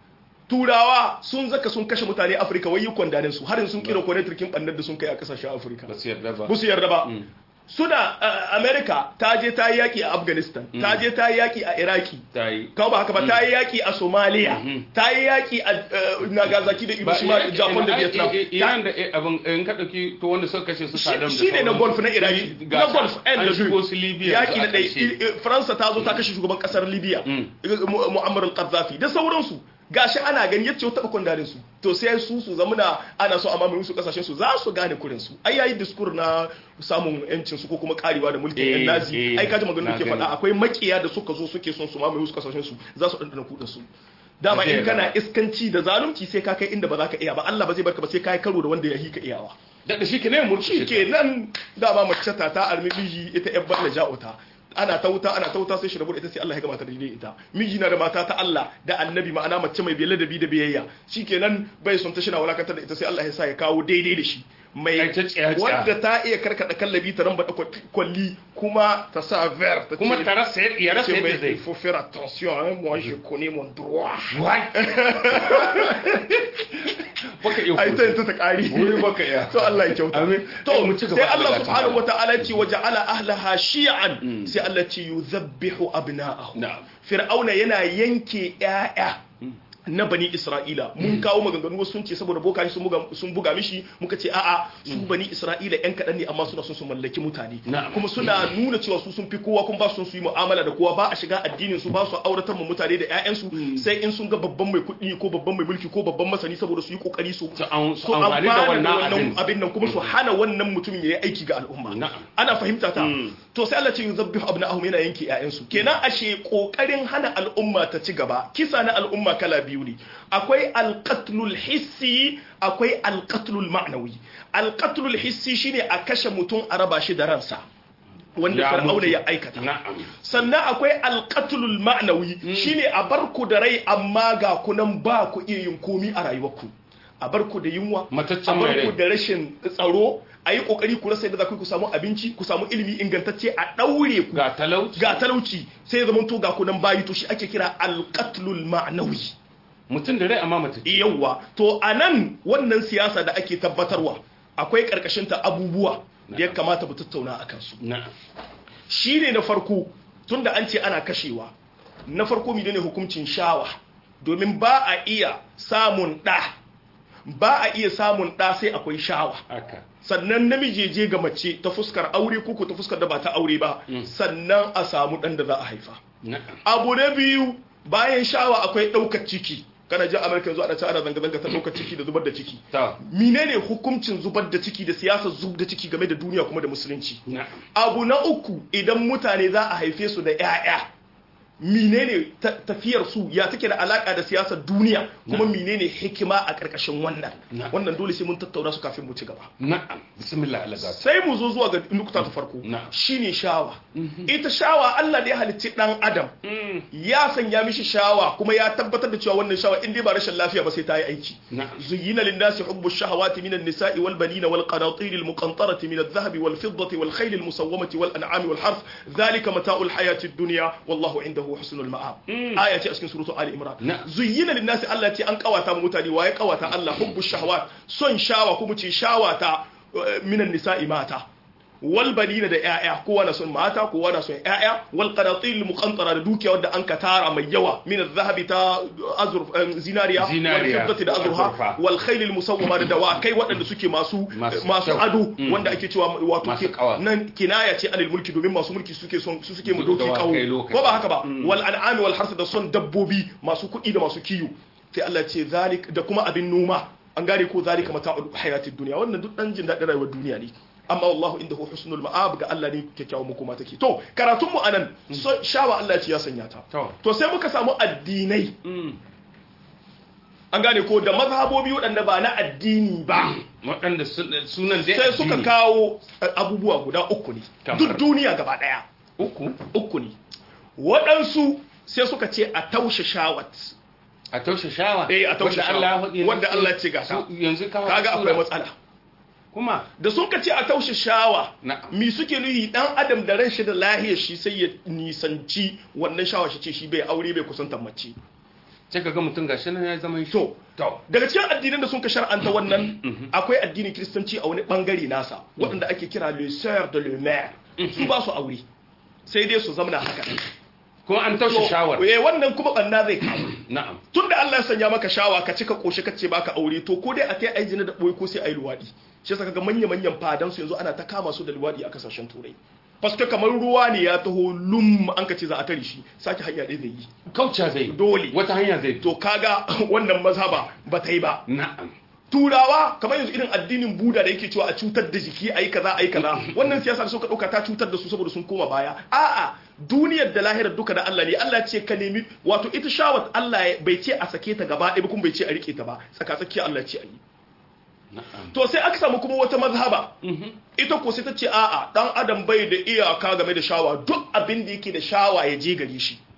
turawa sun zaka sun kashe mutane Afirka wai yi kwandanin su har yanzu sun kira kwanetrikin bannar da sun kai a kasashen Afirka ba su yarda ba ba su yarda ba suna uh, america ta je ta yi yaki a afghanistan ta je ta yi yaki a iraki ta yi kawo ba haka ba ta yi yaki a somalia ta yi yaki a uh, nagasaki da hiroshima da japan da vietnam iran da eh, abin in ka dauki to wanda suka kashe su Saddam da shi ne na sauransu. golf na iraki Ga na sa- golf an and da shigo su libya yaki na a ƙarshe. ɗaya faransa ta zo ta kashe shugaban ƙasar libya Mu- muammar al-qaddafi da sauransu gashi ana gani yace taɓa kwandarin su to sai su su zamana ana so a mamaye su kasashen su za su gane kurin su ai yayi diskur na samun yancin su ko kuma karewa da mulkin Eh, yan nazi eh, ai kaji magana na ke gani. faɗa akwai makiya da suka zo suke son su mamaye su kasashen su za su ɗanɗana kuɗin su dama Zai in kana gaba. iskanci da zalunci sai ka kai inda ba za ka iya ba Allah ba zai barka ba sai ka yi karo da wanda ya hika iyawa da da shi ke ne murci shi ke nan dama mace ta ta armi miji ita yan balla ja'uta ana ta wuta ana ta wuta sai shi rabu da ita sai Allah ya gama ta daidai ita miji na da mata ta Allah da annabi ma'ana mace mai biyar ladabi da biyayya shikenan bai son ta shi na wulakantar da ita sai Allah ya sa ya kawo daidai da shi mai Ai, ta tsiya-tsiya. wadda ta iya karkada kallabi ta ramba da kwalli kuma ta sa ver ta kuma ce- ta rasa ya rasa ce yadda mai zai il faut faire attention hein, moi je connais mon droit Wai. baka iya ai ta ta ta kari Wuri baka iya. to Allah ya kyauta Amin. to Eh, mu ci gaba sai da Allah Allah subhanahu ta'ala. wata'ala ce wa ja'ala ahlaha shi'an sai Allah ce yuzabbihu abna'ahu Na'am. fir'auna yana yanke ƴaƴa na bani isra'ila mun kawo maganganu wasu sun ce saboda bokaye sun buga sun buga mishi muka ce a'a su bani isra'ila yan kaɗan ne amma suna son su mallaki mutane Na'am. kuma suna nuna cewa su sun fi kowa kuma ba su son su yi mu'amala da kowa ba a shiga addinin su ba su auratar mu mutane da ƴaƴansu sai in sun ga babban mai kuɗi ko babban mai mulki ko babban masani saboda su yi kokari su Su an- su su amfani da amfana wannan abin. abin nan kuma su hana wannan mutumin ya yi aiki ga al'umma Na'am. ana fahimta ta Mm. to sai Allah ce yuzabbihu abna'ahum yana yanke ƴaƴansu kenan ashe kokarin hana al'umma ta ci gaba kisa na al'umma kala biyu ne akwai alqatlul hissi akwai alqatlul ma'nawi alqatlul hissi shine a kashe mutum a raba shi da ransa wanda Ya fir'auna mutu. ya aikata Na'am. sannan akwai alqatlul ma'nawi shine a barku da rai amma ga kunan ba ku iya yin komi a rayuwarku a barku da yunwa Mataccen a mai barku rai. da rashin tsaro a yi kokari ku rasa yadda za ku yi ku samu abinci ku samu ilimi ingantacce a daure ku Ga talauci. ga talauci sai ya zama to ga kunan bayi to shi ake kira alqatlul ma'nawi Mutum da rai amma mutum. yawwa to anan wannan siyasa da ake tabbatarwa akwai karkashin ta abubuwa da ya kamata mu tattauna akan su Na'am. shi ne na farko tunda an ce ana kashewa na farko mi ne hukuncin shawa domin ba a iya samun ɗa ba a iya samun ɗa sai akwai shawa Haka. sannan namiji je ga mace ta fuskar aure ko ko ta fuskar da ba ta aure ba sannan a samu ɗan da za a haifa Na'am. abu na biyu bayan shawa akwai ɗaukar ciki kana jin amurka yanzu ana ta ana zanga-zanga ta ɗaukar ciki da zubar da ciki Ta. menene hukuncin zubar da ciki da siyasar zub da ciki game da duniya kuma da musulunci Na'am. abu na uku idan mutane za a haife su da 'ya'ya menene ta- tafiyar su ya take da alaka da siyasar duniya kuma menene hikima a ƙarƙashin wannan Na. wannan dole sai mun tattauna su kafin mu ci gaba Na'am. Bismillah Allah zata. sai mu zo zuwa ga nukta ta farko Na. shine shawa ita shawa Allah da ya halicci dan adam ya sanya mishi shawa kuma ya tabbatar da cewa wannan shawa in dai ba rashin lafiya ba sai ta yi aiki Na'am. زين للناس حب الشهوات من النساء والبنين والقناطير المقنطرة من الذهب والفضة والخيل المسومة والأنعام والحرث ذلك متاع الحياة الدنيا والله عنده حسن المآب آية أسكن سورة آل إمران نعم. زين للناس التي أن قواتا متاني وهي قواتا الله حب الشهوات son shawa kuma ce shawa ta eh, minan nisa'i mata wal banina da ƴaƴa kowa na son mata kowa na son ƴaƴa wal qanatil muqantara da dukiya wadda an ka tara mai yawa min adh-dhahabi ta azur eh, zinariya wal Zinariya, fiddati da azurha azurfa. wal khailil musawwama da dawakai waɗanda suke masu Masu masu kyau. ado Mm. wanda ake cewa wato Masu ke- ƙawa. nan kinaya ce anil mulki domin masu mulki suke son su suke mu doki Dawakai kawo lokaci. ko ba haka ba wal an'ami wal harsa da son dabbobi masu kuɗi da masu kiyo sai Allah ce zalik da kuma abin noma an gane ko zalika mata'ul hayatid dunya wannan duk dan jin daɗin rayuwar duniya ne amma wallahu indahu husnul ma'ab ga Allah ne kyakkyawan makoma take to karatun mu anan so- shawa Allah ya ce ya sanya ta To. to sai muka samu addinai Mm. an gane ko da mazhabobi waɗanda ba na addini ba Waɗanda sun- sunan dai sai suka addini. kawo eh, abubuwa guda uku ne Kamar? duk duniya gaba ɗaya uku uku ne waɗansu sai suka ce a taushe shawat a taushe shawa eh a taushe wanda Allah ya shawat faɗi wanda Allah ya ce ga ta su- yanzu ka kaga faɗi akwai sura. matsala kuma da sun ka ce a taushe shawa Na'am. mi suke nuhi dan adam da ran shi da lahiyar shi sai ya nisanci wannan shawa shi ce shi bai aure bai kusantar mace sai ka ga mutum gashi nan ya zama shi to to daga cikin addinan da sun ka shar'anta wannan akwai addinin kiristanci a wani bangare nasa waɗanda ake kira le sœur de le maire su ba su aure sai dai su zamana haka ko an taushe shawar eh wannan kuma banna zai kawo na'am tunda Allah ya sanya maka shawa ka cika koshi ka ce baka aure to ko dai a tai ai jina da boye ko sai ai luwadi shi yasa kaga manya manyan fadan su yanzu ana ta kama su da luwadi a kasashen turai paske kamar ruwa ne ya taho lum an ka ce za a tare shi sake hanya ɗaya zai yi kauca zai Dole. wata hanya zai to kaga wannan mazhaba ba ta yi ba na'am turawa kamar yanzu irin addinin buda da yake cewa a cutar da jiki ayi kaza ayi kaza wannan siyasa da suka dauka ta cutar da su saboda sun koma baya a'a duniyar da lahirar duka da Allah ne Allah ya ce ka nemi wato ita shawat Allah ya- bai ce a sake ta gaba ɗaya ba kuma bai ce a rike ta ba tsaka tsakiya Allah ya ce a yi na'am to sai aka samu kuma wata mazhaba ita ko sai ta ce a'a dan adam bai da iyaka game da shawa duk abin da yake da shawa ya je gare shi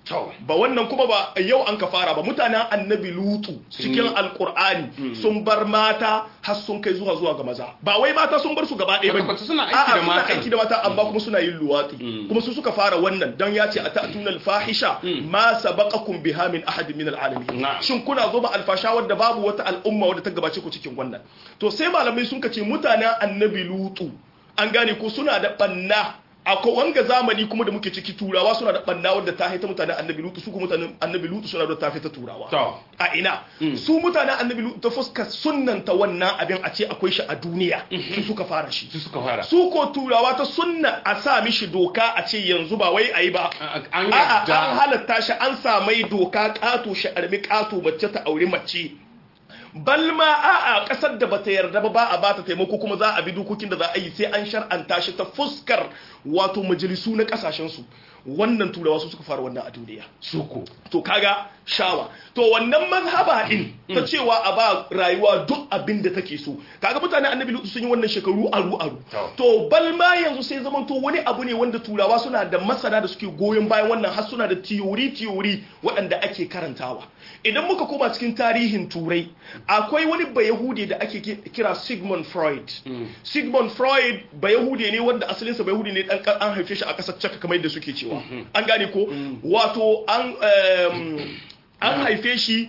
to ba wannan kuma ba yau an ka fara ba mutanen annabi lutu cikin alkur'ani sun bar mata har sun kai zuwa zuwa ga maza ba wai mata sun bar su gaba ɗaya Haka ba ba, suna aiki A'a, da suna matan. aiki da mata amma kuma suna yin luwati kuma su suka fara wannan dan ya ce atatuna alfahisha ma sabaqakum biha min ahad min alalamin Na'am. shin kuna zo ba alfasha wadda babu wata al'umma wadda ta gabace ku cikin wannan to sai malamai sun ce mutanen annabi lutu an gane ko suna da banna akwai wanga zamani kuma da muke ciki turawa suna da banna wadda ta haita mutanen annabi lutu su kuma mutanen annabi lutu suna da ta haita turawa to a ina su mutanen annabi lutu ta fuskar sunnanta wannan abin a ce akwai shi a duniya su suka fara shi su suka fara su ko turawa ta sunna a sa mishi doka a ce yanzu ba wai ayi ba an a'a yadda an halatta shi an samai doka kato shi armi kato mace ta aure mace balma a'a kasar da bata yarda ba ba a bata taimako kuma za a bi dokokin da za a yi sai an shar'anta shi ta fuskar wato majalisu na kasashen su wannan turawa su suka fara wannan a duniya suko to kaga shawa to wannan mazhaba din ta cewa a ba rayuwa duk abin da take so kaga mutane annabi lutu sun yi wannan shekaru aru aru To. to bal ma yanzu sai zaman to wani abu ne wanda turawa suna da masana da suke goyon bayan wannan har suna da theory theory waɗanda ake karantawa idan muka koma cikin tarihin turai akwai wani bayahudi da ake ki- kira Sigmund Freud Sigmund Freud bayahudi ne wanda asalinsa bayahudi ne dan an haife shi a ƙasar Czech kamar yadda suke cewa an gane ko wato an em, an haife shi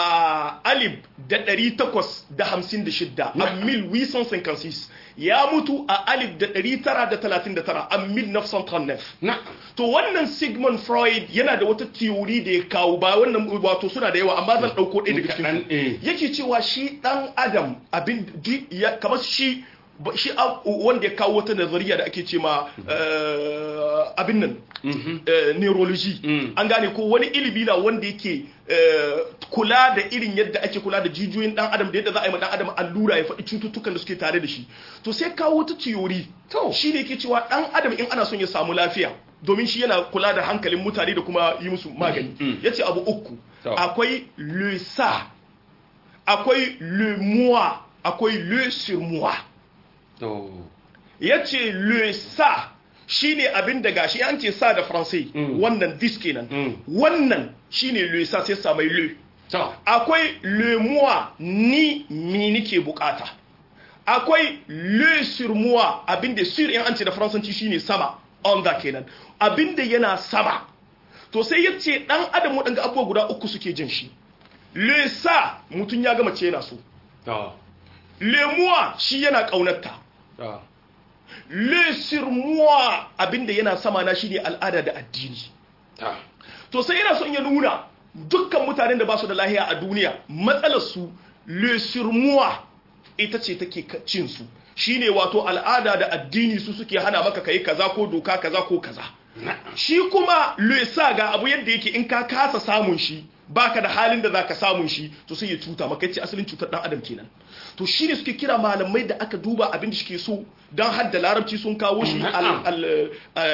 a alif da ɗari takwas da hamsin da shidda a mil wisan sinkansis ya mutu a alif da ɗari tara da talatin da tara a mil nafsan na to wannan sigmund freud yana da wata theory da ya kawo ba wannan wato suna da yawa amma zan ɗauko ɗaya daga Kaɗan, cikin eh. yake cewa shi ɗan adam abin di- ya- kamar shi ba- shi a- wanda ya kawo wata nazariya da ake ce ma eh, abin nan eh, neurology Mm. an gane ko wani ilimi na wanda yake eh, kula da irin yadda ake kula da jijiyoyin dan adam da yadda za a yi ma dan adam allura ya faɗi cututtukan da suke tare da shi to sai kawo wata theory To. shi ne yake cewa dan adam in ana son ya samu lafiya domin shi yana kula da hankalin mutane da kuma yi musu magani Mm. yace abu uku To. akwai le ça akwai le moi akwai le sur moi to ya ce le sa shine abin da gashi an ce sa da faransai Mm. wannan this kenan Mm. wannan shine le sa sai sa mai le to akwai le moi ni mi nike bukata akwai le sur moi abin da sur in an ce da faransanci shine sama on that kenan abin da yana sama to sai ya ce dan adam waɗanda abubuwa guda uku suke jin shi le sa mutum ya gama ce yana so to le moi shi yana ƙaunarta to le sur moi abinda yana sama na shine al'ada da addini to to sai yana son ya nuna dukkan mutanen da ba su da lahiya a duniya matsalar su le sur moi ita ce take ka- cin su shine wato al'ada da addini su suke hana maka kai kaza ko doka kaza ko kaza shi kuma le sa ga abu yadda yake in ka kasa samun shi baka da halin da zaka samun shi to sai ya cuta maka ce asalin cutar dan adam kenan to shine suke kira malamai da aka duba abin da suke so dan hadda larabci sun kawo shi al- al-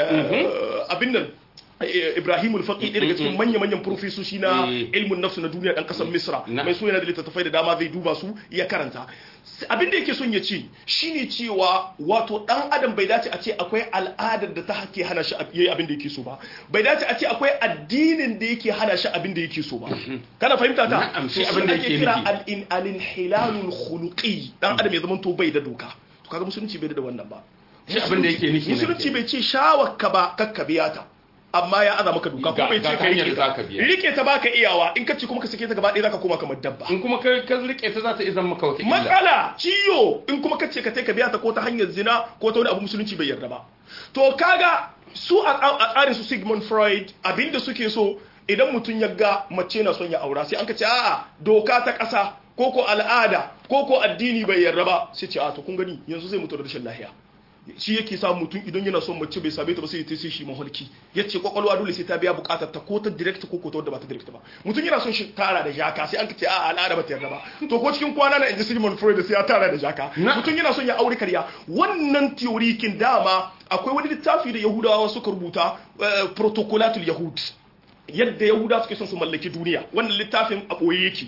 eh, abin nan eh, Ibrahim al-Faqi ɗaya daga cikin manya-manyan profesoshi na Eh. ilmin nafsu na duniya ɗan ƙasar Misra Na. mai so yana da littattafai da dama zai duba su ya karanta S- abin da yake son ya ce shine cewa wato ɗan adam bai dace a ce akwai al'adar da ta hake hana shi yayi abin da yake so ba bai dace a ce akwai addinin da yake hana shi abin da yake so ba kana fahimta ta Na'am, shi To abin da ake yake kira nufi. al-in- al-inhilalul khuluqi dan adam ya zama to bai da doka to kaga musulunci bai da wannan ba Shi abin da yake nufi na musulunci kenan. bai ce shawaka ba kakka biya ta amma ya aza maka doka ko Ga- bai ga ce ka hanyar rike da ta zaka biya. rike ta baka iyawa in ka ce kuma ka sake ta gaba ɗaya zaka koma kamar dabba in kuma ka ka rike ta za ta izan maka wata illa matsala ciyo in kuma ka ce ka tai ka biya ta ko ta hanyar zina ko ta wani abu musulunci bai yarda ba to kaga su a tsa- a tsarin su Sigmund Freud abinda suke so idan mutum ya ga mace na son ya aura sai an ka ce a'a doka ta ƙasa ko ko al'ada ko ko addini bai yarda ba sai ce a to kun gani yanzu zai mutu da rashin lahiya shi yake sa mutum idan yana son mace bai same ta ba sai ya sai shi maholki ya ce kwakwalwa dole sai ta biya bukatar ta ko ta direct ko ko ta wadda ba ta direct ba mutum yana son shi tara da jaka sai an ka ce a al'ada ba ta yarda ba to ko cikin kwana na inji Sigmund Freud sai ya tara da jaka Na. mutum yana son ya aure karya wannan theory kin dama akwai wani littafi da Yahudawa suka rubuta eh, protocolatul yahud yadda Yahuda suke son su mallaki duniya wannan littafin a boye yake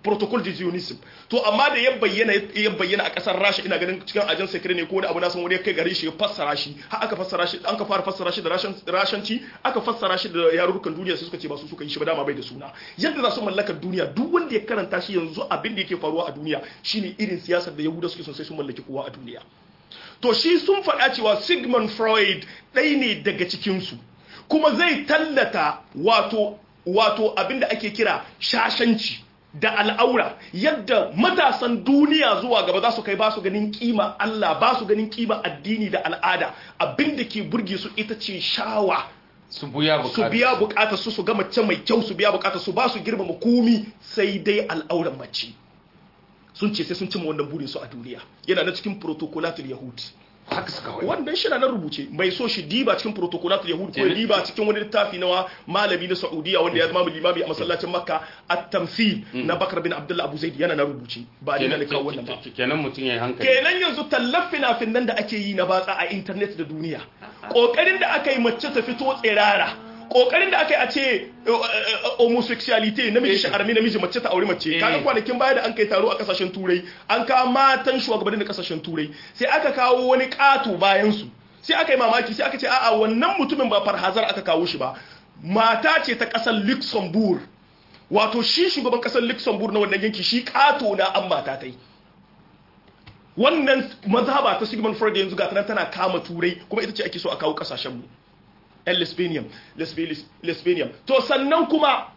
protocol de zionism to amma da ya bayyana ya bayyana a kasar rasha ina ganin cikin ajan sekre ne ko wani abu na san wani ya kai gare shi ya fassara shi har aka fassara shi an ka fara fassara shi da rashanci aka fassara shi da yarurrukan duniya sai suka ce ba su suka yi shi ba dama bai da suna yadda za su mallaka duniya duk wanda ya karanta shi yanzu abin da yake faruwa a duniya shine irin siyasar da yahuda suke son sai sun mallaki kowa a duniya to shi sun faɗa cewa sigmund freud ɗaya ne daga cikinsu kuma zai tallata wato wato abin da ake kira shashanci da al'aura yadda matasan duniya zuwa gaba za su kai ba su ganin kima Allah ba su ganin kima addini da al'ada abin da ke burge su ita ce shawa su biya su biya bukatar su su ga mace mai kyau su biya bukatar su ba su girmama komi sai dai al'auran mace sun ce sai sun cimma wannan burin su a duniya yana na cikin protocolatul yahud haka suka wani wannan shi na nan rubuce mai so shi diba cikin protocolatul yahud ko ya diba cikin wani littafi na malami na saudiya wanda ya zama limami a masallacin makka at-tamthil na bakar bin abdullah abu zaid yana na rubuce ba ni na kawo wannan ba kenan mutum ya hankali kenan yanzu tallafin nan da ake yi na batsa a internet da duniya kokarin da aka yi mace ta fito tsirara kokarin da aka yi a ce homosexuality namiji shi armi namiji mace ta aure mace kaga kwanakin baya da an kai taro a kasashen turai an kawo matan shugabannin da kasashen turai sai aka kawo wani kato bayan su sai aka yi mamaki sai aka ce a'a wannan mutumin ba farhazar aka kawo shi ba mata ce ta kasar Luxembourg wato shi shugaban kasar Luxembourg na wannan yanki shi kato na an mata tai wannan mazhaba ta Sigmund Freud yanzu ga tana kama turai kuma ita ce ake so a kawo kasashen mu yan lesbianian lesbianian to sannan kuma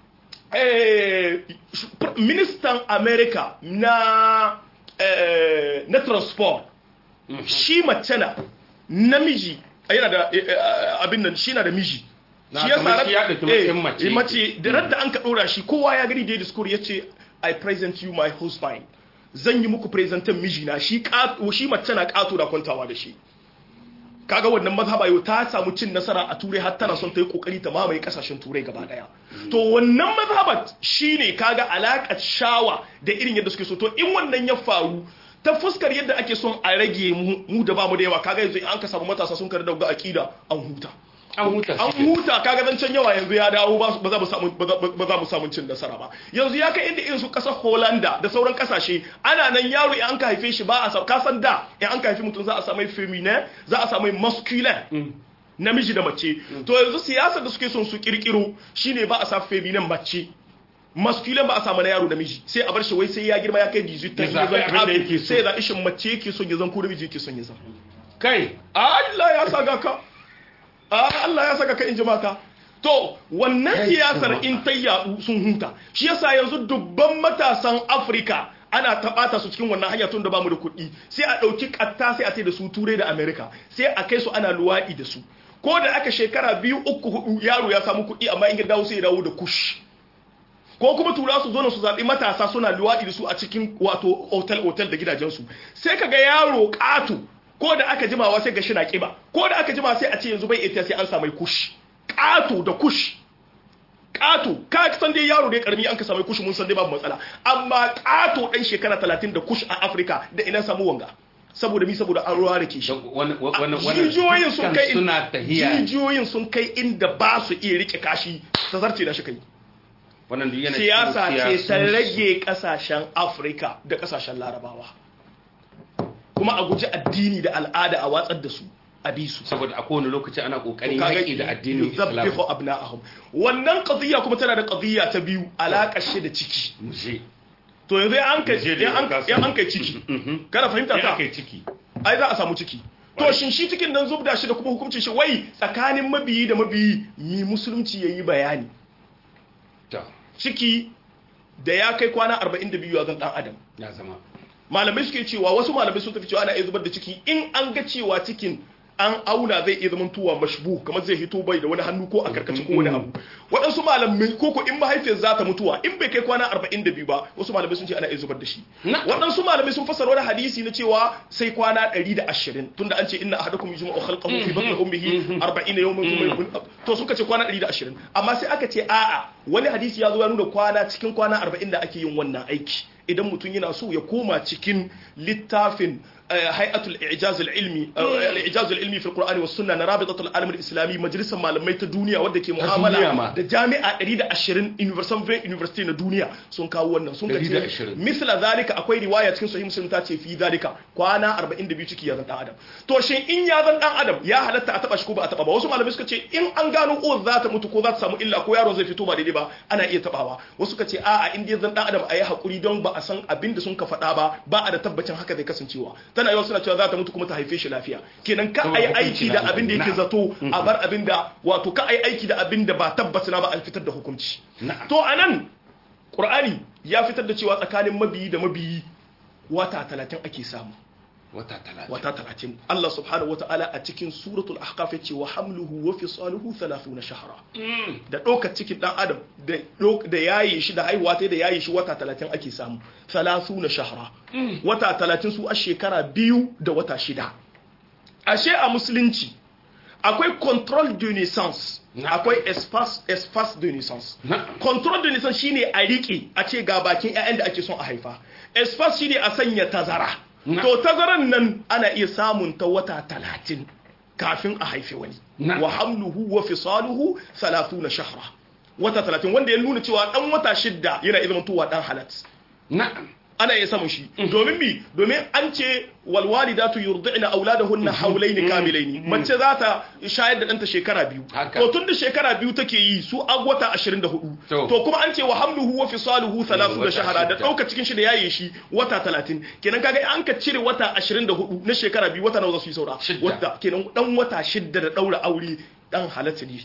ministan america na na transport shi mace na namiji yana da abin nan shi na da miji shi ya ɗauki mace mace da radda an ka ɗora shi kowa ya gani da ya diskur ya ce i present you my husband zan yi muku presentan mijina shi mace na ƙato da kwantawa da shi kaga wannan mazhaba yau ta samu cin nasara a turai har tana son ta yi kokari ta mamaye kasashen turai gaba daya to wannan mazhaba shine kaga alakar shawa da irin yadda suke so to in wannan ya faru ta fuskar yadda ake son a rage mu da bamu da yawa kaga yanzu an ka samu matasa sun karda ga akida an huta an huta an huta kaga zancen yawa yanzu ya dawo ba za mu samu ba za mu samu cin nasara ba yanzu ya kai inda irin su kasar Holanda da sauran kasashe ana nan yaro in an ka haife shi ba a ka san da in an ka haife mutum za a samu feminine za a samu masculine namiji da mace to yanzu siyasar da suke son su kirkiro shine ba a sa feminine mace masculine ba a samu na yaro namiji sai a bar shi wai sai ya girma ya kai 18 ta yi sai ya ishin mace yake son ya zan ko namiji yake son ya zan kai Allah ya saka ka Allah ya saka ka in ji mata to wannan siyasar in ta yadu sun huta shi yasa yanzu dubban matasan Afirka ana taɓata su cikin wannan hanya tun da bamu da kuɗi sai a ɗauki ƙatta sai a sai da su turai da Amerika sai a kai su ana luwaɗi da su ko da aka shekara biyu uku hudu yaro ya samu kuɗi amma in ya dawo sai ya dawo da kush ko kuma tura su zo su zaɓi matasa suna luwaɗi da su a cikin wato otal otal da gidajensu sai kaga yaro ƙato ko da aka jimawa sai ga shi na kiba ko da aka jima sai a ce yanzu bai ita sai an samu kush ƙato da kush ƙato ka san dai yaro dai karmi an ka samu kush mun san dai babu matsala amma ƙato ɗan shekara talatin da kush a afirka da ina samu wanga saboda mi saboda an ruwa da ke shi jijiyoyin sun kai jijiyoyin sun kai inda ba su iya rike kashi ta zarce da shi kai siyasa ce ta rage kasashen afirka da kasashen larabawa kuma a guji addini da al'ada a watsar da su a bi su saboda a kowane lokaci ana kokarin yaƙi da addinin islam yuzabbihu abna'ahum wannan qadiyya kuma tana da qadiyya ta biyu alaƙar shi da ciki to yanzu an kai ya an kai ciki kana fahimta ta kai ciki ai za a samu ciki to shin shi cikin nan zubda shi da kuma hukuncin shi wai tsakanin mabiyi da mabiyi mi musulunci yayi bayani ciki da ya kai kwana 42 ya zan dan adam ya zama malamai suke cewa wasu malamai sun tafi cewa ana iya zubar da ciki in an ga cewa cikin an auna zai iya zama tuwa mashbu kamar zai hito bai da wani hannu ko a karkace ko wani abu waɗansu malamai ko ko in mahaifiyar za ta mutuwa in bai kai kwana 42 ba wasu malamai sun ce ana iya zubar da shi waɗansu malamai sun fassara wani hadisi na cewa sai kwana 120 tunda an ce inna ahadakum yujma'u khalqahu fi batni ummihi 40 yawman thumma to suka ce kwana 120 amma sai aka ce a'a wani hadisi ya zo ya nuna kwana cikin kwana 40 da ake yin wannan aiki idan mutum yana so ya koma cikin littafin hay'atul i'jaz al-ilmi al-i'jaz al-ilmi fi al-Qur'an was sunna na rabitatul alam al-islami majalisar malamai ta duniya wadda ke duniya mu'amala ma. da jami'a 120 university university na duniya sun kawo wannan sun kace 120. misla zalika akwai riwaya cikin sahih muslim ta ce fi zalika kwana 42 ciki ya zan dan adam to shin in ya zan dan adam ya halatta a taba shi ko ba a taba ba wasu malamai suka ce in an gano ko za ta mutu ko za ta samu illa ko yaro zai fito ba daidai ba ana iya tabawa wasu suka ce a'a in dai zan dan adam ayi hakuri don ba a san abin da sun ka faɗa ba ba a da tabbacin haka zai kasancewa tana yawa suna cewa za ta mutu kuma ta haife shi lafiya kenan ka Saboda ayi hukunci aiki na da Allah. abin da yake Na'am. zato a bar abin da wato ka ayi aiki da abin da ba tabbacina ba a fitar da hukunci Na'am. to anan Qur'ani ya fitar da cewa tsakanin mabiyi da mabiyi wata talatin ake samu wata talatin wata talatin Allah subhanahu wata'ala a cikin suratul ahqaf yace wa hamluhu wa fisaluhu 30 shahra da ɗaukar cikin ɗan adam da ɗauk- da yaye shi da haihuwa ta da yaye shi wata talatin ake samu 30 shahra wata talatin su a shekara biyu da wata shida ashe a musulunci akwai control de naissance Na'am. akwai espace espace de naissance Na'am. control de naissance shine a riƙe a ce ga bakin ƴaƴan da ake son a haifa espace shine a sanya tazara Na'am. to tazaran nan ana iya samun ta wata talatin kafin a haife wani Na'am. wa hamluhu wa fisaluhu 30 shahra wata talatin wanda ya nuna cewa dan wata shidda yana iya zamantowa dan halat na'am ana iya samun shi domin mi domin an ce walwalidatu yurdi'na auladahunna hawlayn kamilayn mace za ta shayar da ɗanta shekara biyu Haka. to tun da shekara biyu take yi su agwata 24 To. to kuma an ce wa hamluhu wa fisaluhu 30 wata shahara da shidda. ɗauka cikin shi da yaye shi wata 30 kenan kaga an ka cire wata 24 na shekara biyu wata nawa za su yi saura Shidda. wata kenan dan wata shidda da daura aure dan halatta ne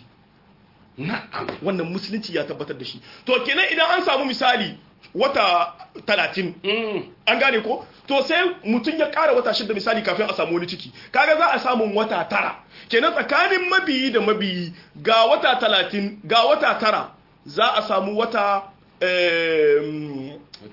na'am wannan musulunci ya tabbatar da shi to kenan idan an samu misali wata 30 Mm. an gane ko to sai mutum ya ƙara wata shida misali kafin a samu wani ciki kaga za a samu wata tara kenan tsakanin mabiyi da mabiyi ga wata talatin ga wata tara za a samu wata em,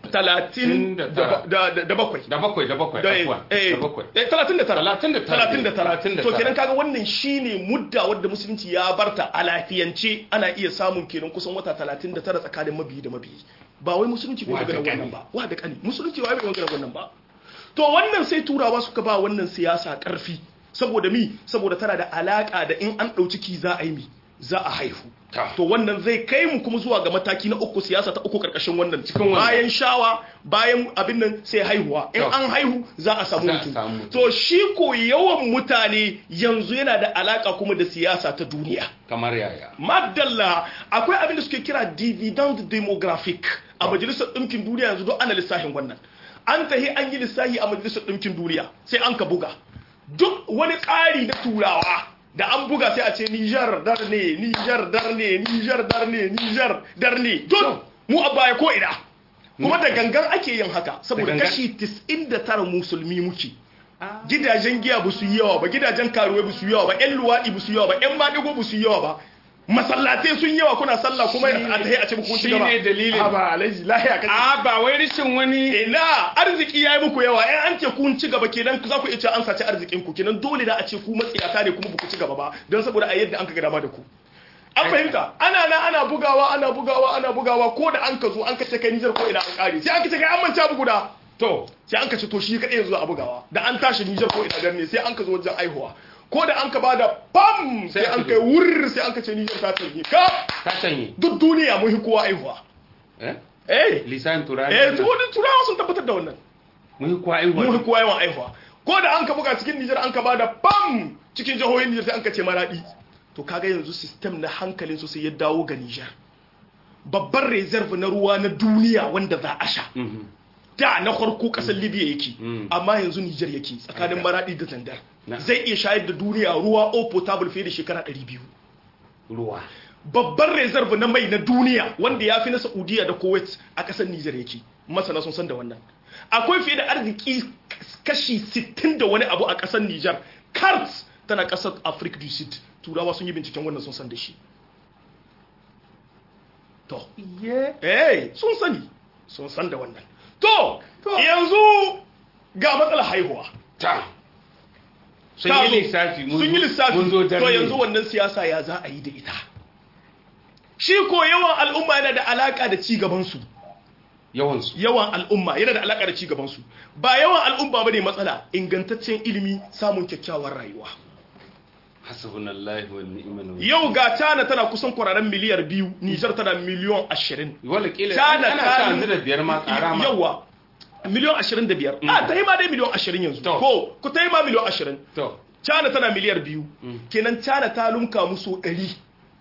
talatin da da tara. da- da- da bakwai da bakwai da bakwai da afuwa, eh, da bakwai eh, talatin da tara Talatin da tara. talatin da tara Talatin da to tara. kenan kaga wannan shine mudda wadda musulunci ya barta a lafiyance ana iya samun kenan kusan wata talatin da tara tsakanin mabiyi da mabiyi ba wai musulunci bai Wa da magana ƙani. wannan ba wa da kani musulunci wai bai magana wannan ba to wannan sai turawa suka ba wannan siyasa karfi saboda mi saboda tana da alaka da in an ɗau ciki za a yi mi za a haihu Ta. to wannan zai kai mu kuma zuwa ga mataki na uku siyasa ta uku karkashin wannan Cikin wannan. bayan shawa bayan abin nan sai haihuwa in Ta. an haihu za a samu Za a mutum samu mutum. to shi ko yawan mutane yanzu yana da alaka kuma da siyasa ta duniya kamar yaya madalla akwai abin da suke kira dividend demographic a majalisar ɗinkin duniya yanzu don ana lissafin wannan an tahi an yi lissafi a majalisar ɗinkin duniya sai an ka buga duk wani tsari na turawa da an buga sai a ce Nijar dar ne Nijar dar ne Nijar dar ne Nijar dar ne duk mu a baya ko ina kuma da gangan ake yin haka saboda gangan? kashi 99 musulmi muke gidajen giya ba su yi yawa ba gidajen karuwa ba su yi yawa ba yan luwaɗi ba su yi yawa ba yan maɗigo ba su yi yawa ba masallatai sun yawa kuna sallah kuma a tahi a ce muku ci gaba Shi ne dalilin. a ba alaji lahiya kace a ba wai rishin wani ina arziki yayi muku yawa in an ce kun ci gaba kenan za ku iya ce an saci arzikin ku kenan dole da a ce ku matsiyata ne kuma ba ku ci gaba ba don saboda a yadda an ka ga dama da ku an fahimta ana na ana bugawa ana bugawa ana bugawa ko da an ka zo an ka ce kai Nijar ko ina an kare sai an ka ce kai an manta bugu da to sai an ka ce to shi kadai yanzu a bugawa da an tashi Nijar ko ina dan ne sai an ka zo wajen aihuwa ko da an ka bada pam sai Sai an aka kai wurr sai an ka ce Nijar ta tarihi ka ka canye duk duniya mun hi kowa aihuwa eh eh lisan turani eh to wani turawa sun tabbatar da wannan mun kwa mun hi aiwa kowa yawan aihuwa ko da an ka buga cikin Nijar an ka bada pam cikin jihohin Nijar sai an ka ce maradi to kaga yanzu system na hankalin su sai ya dawo ga Nijar babban reserve na ruwa na duniya wanda za a sha Mhm. da na farko kasar libya yake Mm. amma yanzu nijar yake tsakanin Haka. maradi da zandar Na. zai iya shayar da duniya ruwa o potable fiye da shekara 200 ruwa babban reserve na mai na duniya wanda ya fi na saudiya da kuwait a kasar nijar yake masana sun san da wannan akwai fiye da arziki kashi 60 da wani abu a kasar nijar kart tana kasar africa du sud turawa sun yi binciken wannan sun san da shi to eh sun sani sun san da wannan to To. yanzu ga matsalar haihuwa ta sun Ta yi zo. lissafi mun sun yi zo- lissafi mun zo to dare yanzu wannan siyasa ya za a yi da ita shi ko yawan al'umma yana da alaka da ci gabansu yawansu yawan al'umma yana da alaƙa da ci gaban su ba yawan al'umma bane matsala ingantaccen ilimi samun kyakkyawar rayuwa hasbunallahu wa ni'mal wakil yau ga China tana kusan kwararren miliyar biyu Niger tana miliyon ashirin wala kila China ana ta- sa yanzu da biyar ma ƙara ma yawa miliyon ashirin da biyar a ta yi ma dai miliyon ashirin yanzu To. ko ku ta yi ma miliyon ashirin to China tana miliyar biyu kenan China ta lumka musu ɗari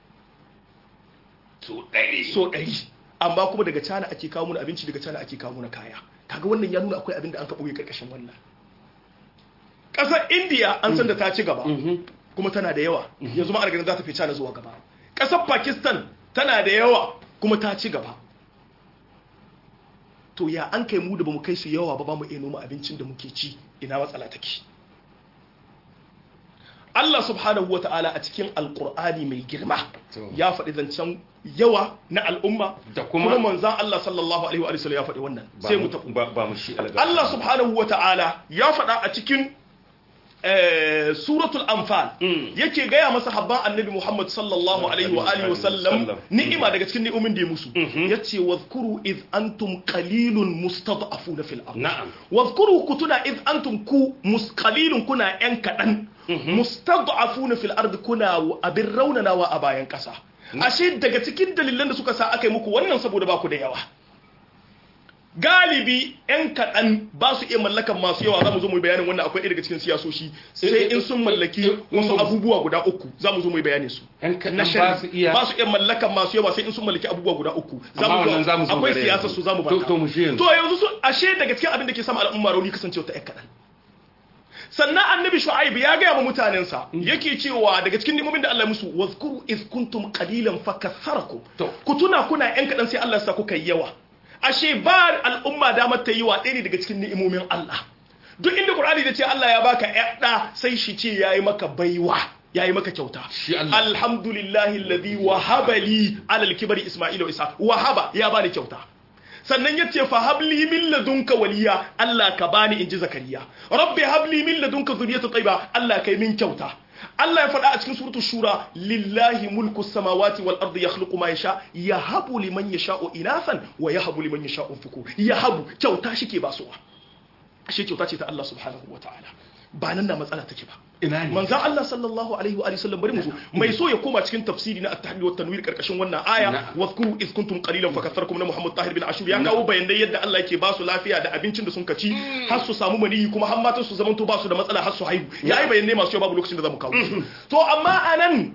su ɗari so ɗari amma kuma daga China ake kawo mana abinci daga China ake kawo mana kaya kaga wannan ya nuna akwai abin da an ka ɓoye karkashin wannan ƙasar India an san da ta ci gaba kuma tana da yawa yanzu ma ana ganin za ta fi China zuwa gaba ƙasar Pakistan tana da yawa kuma ta ci gaba to ya an kai mu da bamu kai su yawa ba ba mu iya noma abincin da muke ci ina matsala take Allah subhanahu wata'ala a cikin alkur'ani mai girma To. ya faɗi zancen yawa na al'umma Da kuma- manzan Allah sallallahu alaihi wa sallam ya faɗi wannan ba sai mu mu tafi ba ba mu shi alga Allah subhanahu wata'ala ya faɗa a cikin eh, suratul anfal Mm. yake gaya masa habban annabi Muhammad sallallahu alaihi wa alihi wa sallam Sallam. ni'ima daga cikin ni'umin da ya musu Mhm. yace wadhkuru id antum qalilun mustad'afuna fil ard na'am wadhkuru kutuna id antum ku musqalilun kuna yan kadan mustad'afuna fil ard kuna abin raunanawa a bayan kasa ashe daga cikin dalilan da suka sa aka yi muku wannan saboda ba ku da yawa galibi yan kaɗan ba su iya mallakan masu yawa za mu zo mu yi bayanin wannan akwai ɗaya daga cikin siyasoshi sai in sun mallaki wasu abubuwa guda uku za mu zo mu yi bayanin su yan kaɗan na ba shari su iya ba su iya mallakan masu yawa sai in sun mallaki abubuwa guda uku za Amma mu wannan za mu zo akwai gare siyasar yanzu. su za mu To- bata to mu shi yanzu. to yanzu su ashe daga cikin abin da ke sama al'umma rauni kasancewa ta yan kaɗan sannan annabi shu'aib ya gaya wa mutanensa yake cewa daga cikin nimomin da Allah ya musu wazkuru iz kuntum qalilan fakatharakum To. ku tuna kuna yan kadan sai Allah ya sa kuka yi yawa ashe ba al'umma damar ta yi wa ɗaya ne daga cikin ni'imomin Allah duk inda Qur'ani da ce Allah ya baka ƴaɗa sai shi ce yayi maka baiwa yayi maka kyauta Shi Allah. alhamdulillahi alladhi wahaba li ala al-kibri isma'ila wa isa wahaba ya bani kyauta sannan ya ce fa habli min ladunka waliya Allah ka bani inji zakariya rabbi habli min ladunka zuriyata tayyiba Allah kai min kyauta Allah ya faɗa a cikin suratul shura lillahi mulku samawati wal ardi yakhluqu ma yasha yahabu liman yasha'u inathan wa yahabu liman yasha'u dhukur yahabu kyauta shike basuwa ashe kyauta ce ta Allah subhanahu wataala ba nan na matsala take ba ina ne manzan Allah sallallahu alaihi wa alihi sallam bari mu zo mai so ya koma cikin tafsiri na at-tahrir wa tanwir karkashin wannan aya Na'am. wadhkuru iz kuntum qalilan fakatharkum na Muhammad Tahir bin Ashur ya kawo bayanai yadda Allah yake ba su lafiya da abincin da sun kaci har su samu maniyi kuma har matan su zamanto ba su da matsala har su haihu yayi bayanai masu yawa babu lokacin da zamu kawo su. to amma anan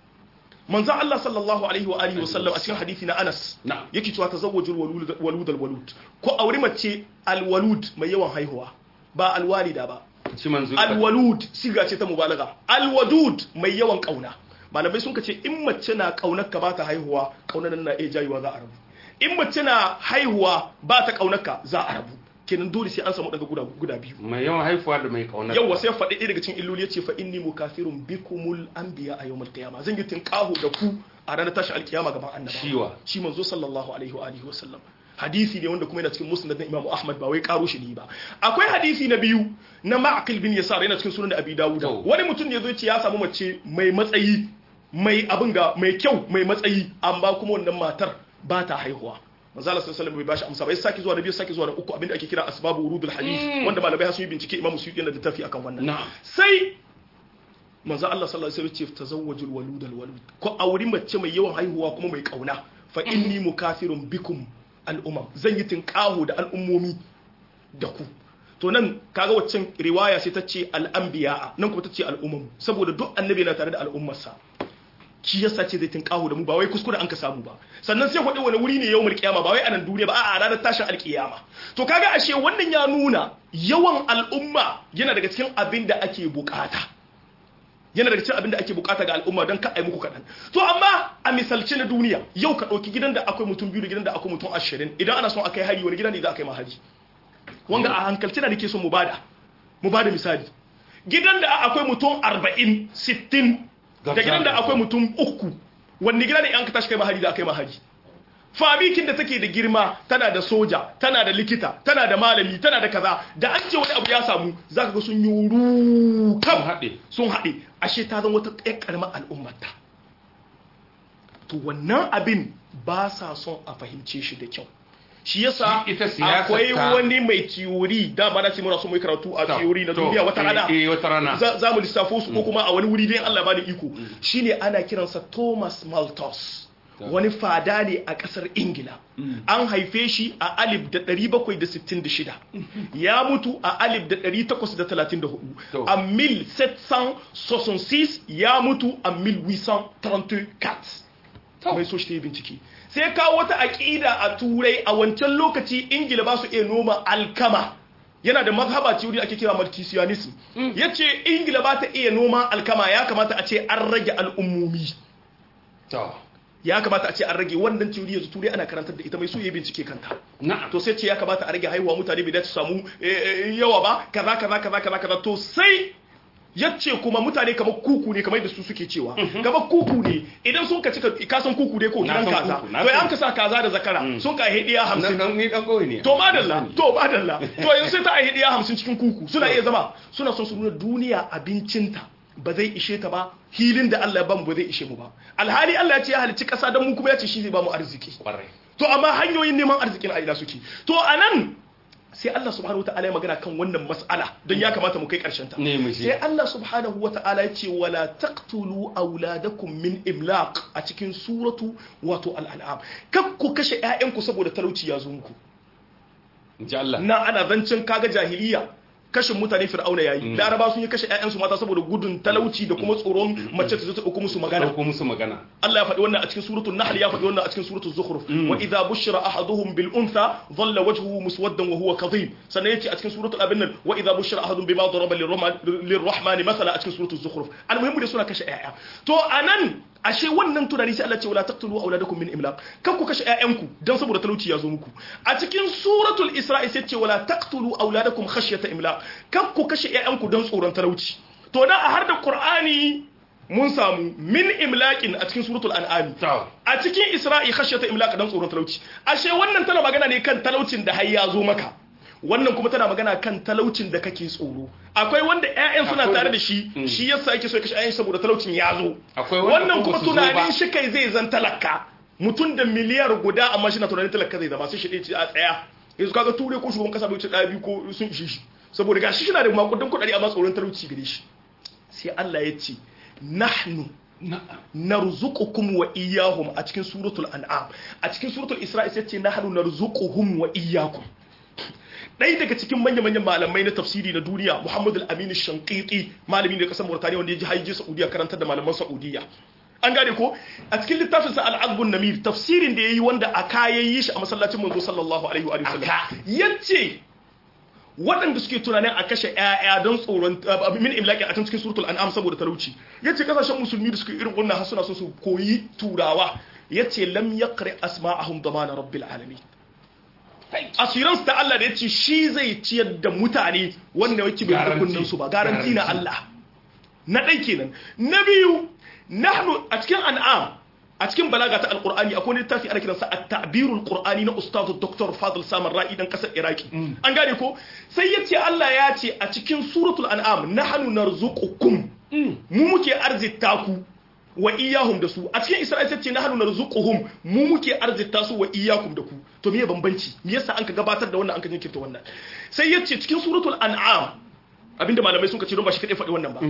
manzan Allah sallallahu alaihi wa alihi wa sallam a cikin hadisi na Anas Na'am. yake cewa tazawwajul walud walud al-walud ko auri mace al-walud mai yawan haihuwa ba al-walida ba shi manzo alwalud siga ce ta mubalaga alwadud mai yawan kauna malamai sun ce in mace na kaunar ka ba ta haihuwa kaunar nan na iya jayewa za a rabu in mace na haihuwa ba ta kaunar ka za a rabu kenan dole sai an samu daga guda guda biyu mai yawan haifuwa da mai kaunar yawa sai faɗi ɗaya daga cikin illoli ya ce fa inni mukafirun bikumul anbiya a yawmal qiyama zan yi tinkaho da ku a ranar tashi alkiyama gaban annaba Shiwa. shi manzo sallallahu alaihi wa alihi wa sallam hadisi ne wanda kuma yana cikin musnad na Imam Ahmad ba wai karo shi ne ba akwai hadisi na biyu na Ma'qil bin Yasar yana cikin sunan Abi Dawud To. wani mutum ne ya zo ce ya samu mace mai matsayi mai abin ga mai kyau mai matsayi amma kuma wannan matar ba ta haihuwa manzo Allah sallallahu alaihi wasallam bai bashi amsa ba ya saki zuwa da biyu saki zuwa da uku abinda ake kira asbabu urudul hadith wanda malamai sun yi bincike Imam Suyuti yana da tafi akan wannan Na'am. sai manzo Allah sallallahu alaihi wasallam ce tazawwajul walud al walud ko auri mace mai yawan haihuwa kuma mai kauna fa inni mukafirun bikum al umam zan yi tinkaho da al'ummomi da ku to nan kaga waccan riwaya sai ta ce al anbiya nan kuma ta ce al umam saboda duk annabi yana tare da al'ummarsa shi yasa ce zai tinkaho da mu ba wai kuskure an ka samu ba sannan sai kwaɗe wani wuri ne yau kiyama ba wai a nan duniya ba a ranar tashin alkiyama to kaga ashe wannan ya nuna yawan al'umma yana daga cikin abin da ake bukata yana daga cikin abin da ake bukata ga al'umma don ka ai muku kaɗan to amma a misalce na duniya yau ka ɗauki gidan da akwai mutum biyu da gidan da akwai mutum ashirin idan ana son a kai hari wani gida ne za a kai ma hari wanga a hankalci na nake son mu bada mu bada misali gidan da akwai mutum arba'in sittin da gidan da akwai mutum uku wanne gida ne an ka tashi kai ma hari za a kai ma hari fabikin da take da girma tana da soja tana da likita tana da malami tana da kaza da an ce wani abu ya samu zaka ga sun yi ru kam Sun haɗe. sun haɗe ashe ta zama wata ɗaya ƙaramar al'ummarta to wannan abin ba sa son a fahimce shi da kyau shi yasa Shi ita siyasar akwai ta- wani mai tiyori da ba na ce muna so mu yi karatu a To, tiyori na to, duniya wata eh, rana eh, wata rana. za za mu lissafo su ko kuma a wani wuri dai Allah ba da iko shine ana kiransa Thomas Malthus wani fada ne a kasar Ingila an haife shi a alif da 766 ya mutu a alif da 834 To. a 1766 ya mutu a 1834 mai so shi ta yi bincike sai kawo wata aƙida a turai a wancan lokaci ingila ba su iya noma alkama yana da mazhaba ce wuri ake kira maltesianism ya ce ingila ba ta iya noma alkama ya kamata a ce an rage al'ummomi to ya kamata a ce an rage wannan teori yanzu turai ana karantar da ita mai so ya bincike kanta na'am to sai ce ya kamata a rage haihuwa mutane bai dace su samu eh, eh, yawa ba kaza kaza kaza kaza kaza to sai yace kuma mutane kamar kuku ne kamar da su suke cewa kamar kuku ne idan sun ka cika ka san kuku ne ko Na gidan san kaza kuku, na to san. an ka sa kaza da zakara sun ka hediya nan 50 dan ni dan goyi ne to madalla to madalla to yanzu sai ta a hediya 50 cikin kuku suna iya zama suna son su nuna duniya abincinta ba zai ishe ta ba hilin da Allah ya bamu ba zai ishe mu ba alhali Allah ya ce ya halicci kasa dan mu kuma ya ce shi zai bamu arziki kwarai to amma hanyoyin neman arzikin a ina suke to anan sai Allah subhanahu wataala ya magana kan wannan mas'ala don ya kamata mu kai karshen ta Ne mu je. sai Allah subhanahu wataala ya ce wala taqtulu auladakum min imlaq a cikin suratu wato al-an'am kak ku kashe ƴaƴanku saboda talauci ya zo muku in ji Allah na ana zancen kaga jahiliya kashin mutane fir'auna yayi laraba sun yi kashe ƴaƴansu mata saboda gudun talauci da kuma tsoron mace ta zo ta ɗauko musu magana ɗauko musu magana Allah ya faɗi wannan a cikin suratul Nahl ya faɗi wannan a cikin suratul Zukhruf wa idza bushira ahaduhum bil untha dhalla wajhuhu muswaddan wa huwa kadhib sannan yace a cikin suratul Abin nan wa idza bushira ahadun bima daraba lirrahman lirrahmani mathala a cikin suratul Zukhruf almuhimmu da suna kashe ƴaƴa to anan ashe wannan tunani sai Allah ce wala taqtulu auladakum min imlaq kan ku kashe ƴaƴanku dan saboda talauci ya zo muku a cikin suratul Isra'i sai ce wala taqtulu auladakum khashyata imlaq kan ku kashe ƴaƴanku dan tsoron talauci to dan a har da Qur'ani mun samu min imlaqin a cikin suratul an'am to a cikin isra'i khashyata imlaq dan tsoron talauci ashe wannan tana magana ne kan talaucin da har ya zo maka wannan kuma tana magana kan talaucin da kake tsoro akwai wanda ƴaƴan suna Akwai- tare da shi shi yasa yake so ya kashe ƴaƴan saboda talaucin ya zo Akwai wanda wannan ko kuma ba su zo ba. tunanin shi kai zai zan talaka mutum da miliyar guda amma shi na tunanin talaka zai zama sai shi ɗaya ce a tsaya yanzu kaga ture ko shugaban kasa bai wuce ɗaya biyu ko sun ishe shi saboda gashi shi na da makudan kuɗaɗe amma tsoron talauci gare shi sai Allah ya ce nahnu na'am narzuqukum wa iyyahum a cikin suratul an'am a cikin suratul isra'i sai ce nahnu narzuquhum wa iyyakum ɗaya daga cikin manya-manyan malamai na tafsiri na duniya Muhammad al-Amin Shanqiti malami ne kasar Mauritania wanda ya ji haije Saudiya karantar da malaman Saudiya an gane ko a cikin littafin sa al-Azbun Namir tafsirin da yayi wanda a kayayi shi a masallacin manzo sallallahu alaihi wa sallam Aka. yace waɗanda suke tunanin a kashe ƴaƴa don tsoron uh, min imlaki a can cikin suratul an'am saboda talauci yace kasashen musulmi da suke irin wannan har suna so su koyi turawa yace lam yaqri asma'ahum damana rabbil alamin asiransu ta Allah da yace shi zai ciyar da mutane wanda yake bai Garanti. kunnan su ba garanti na Garanti. Allah na ɗai kenan na biyu nahnu a cikin an'am a cikin balaga ta alqur'ani akwai wani littafi ana kiransa at-ta'birul qur'ani na ustaz dr fadl samar ra'i dan kasar iraki an gane ko sai yace Allah ya ce a cikin suratul an'am nahnu narzuqukum mu muke arzita ku wa iyahum da su a cikin isra'il sai ce nahnu narzuquhum mu muke arzita su wa iyakum da ku to me bambanci me yasa an ka gabatar da wannan an ka jinkirta wannan sai yace cikin suratul an'am abinda malamai sun ka ce don ba shi kadai faɗi wannan ba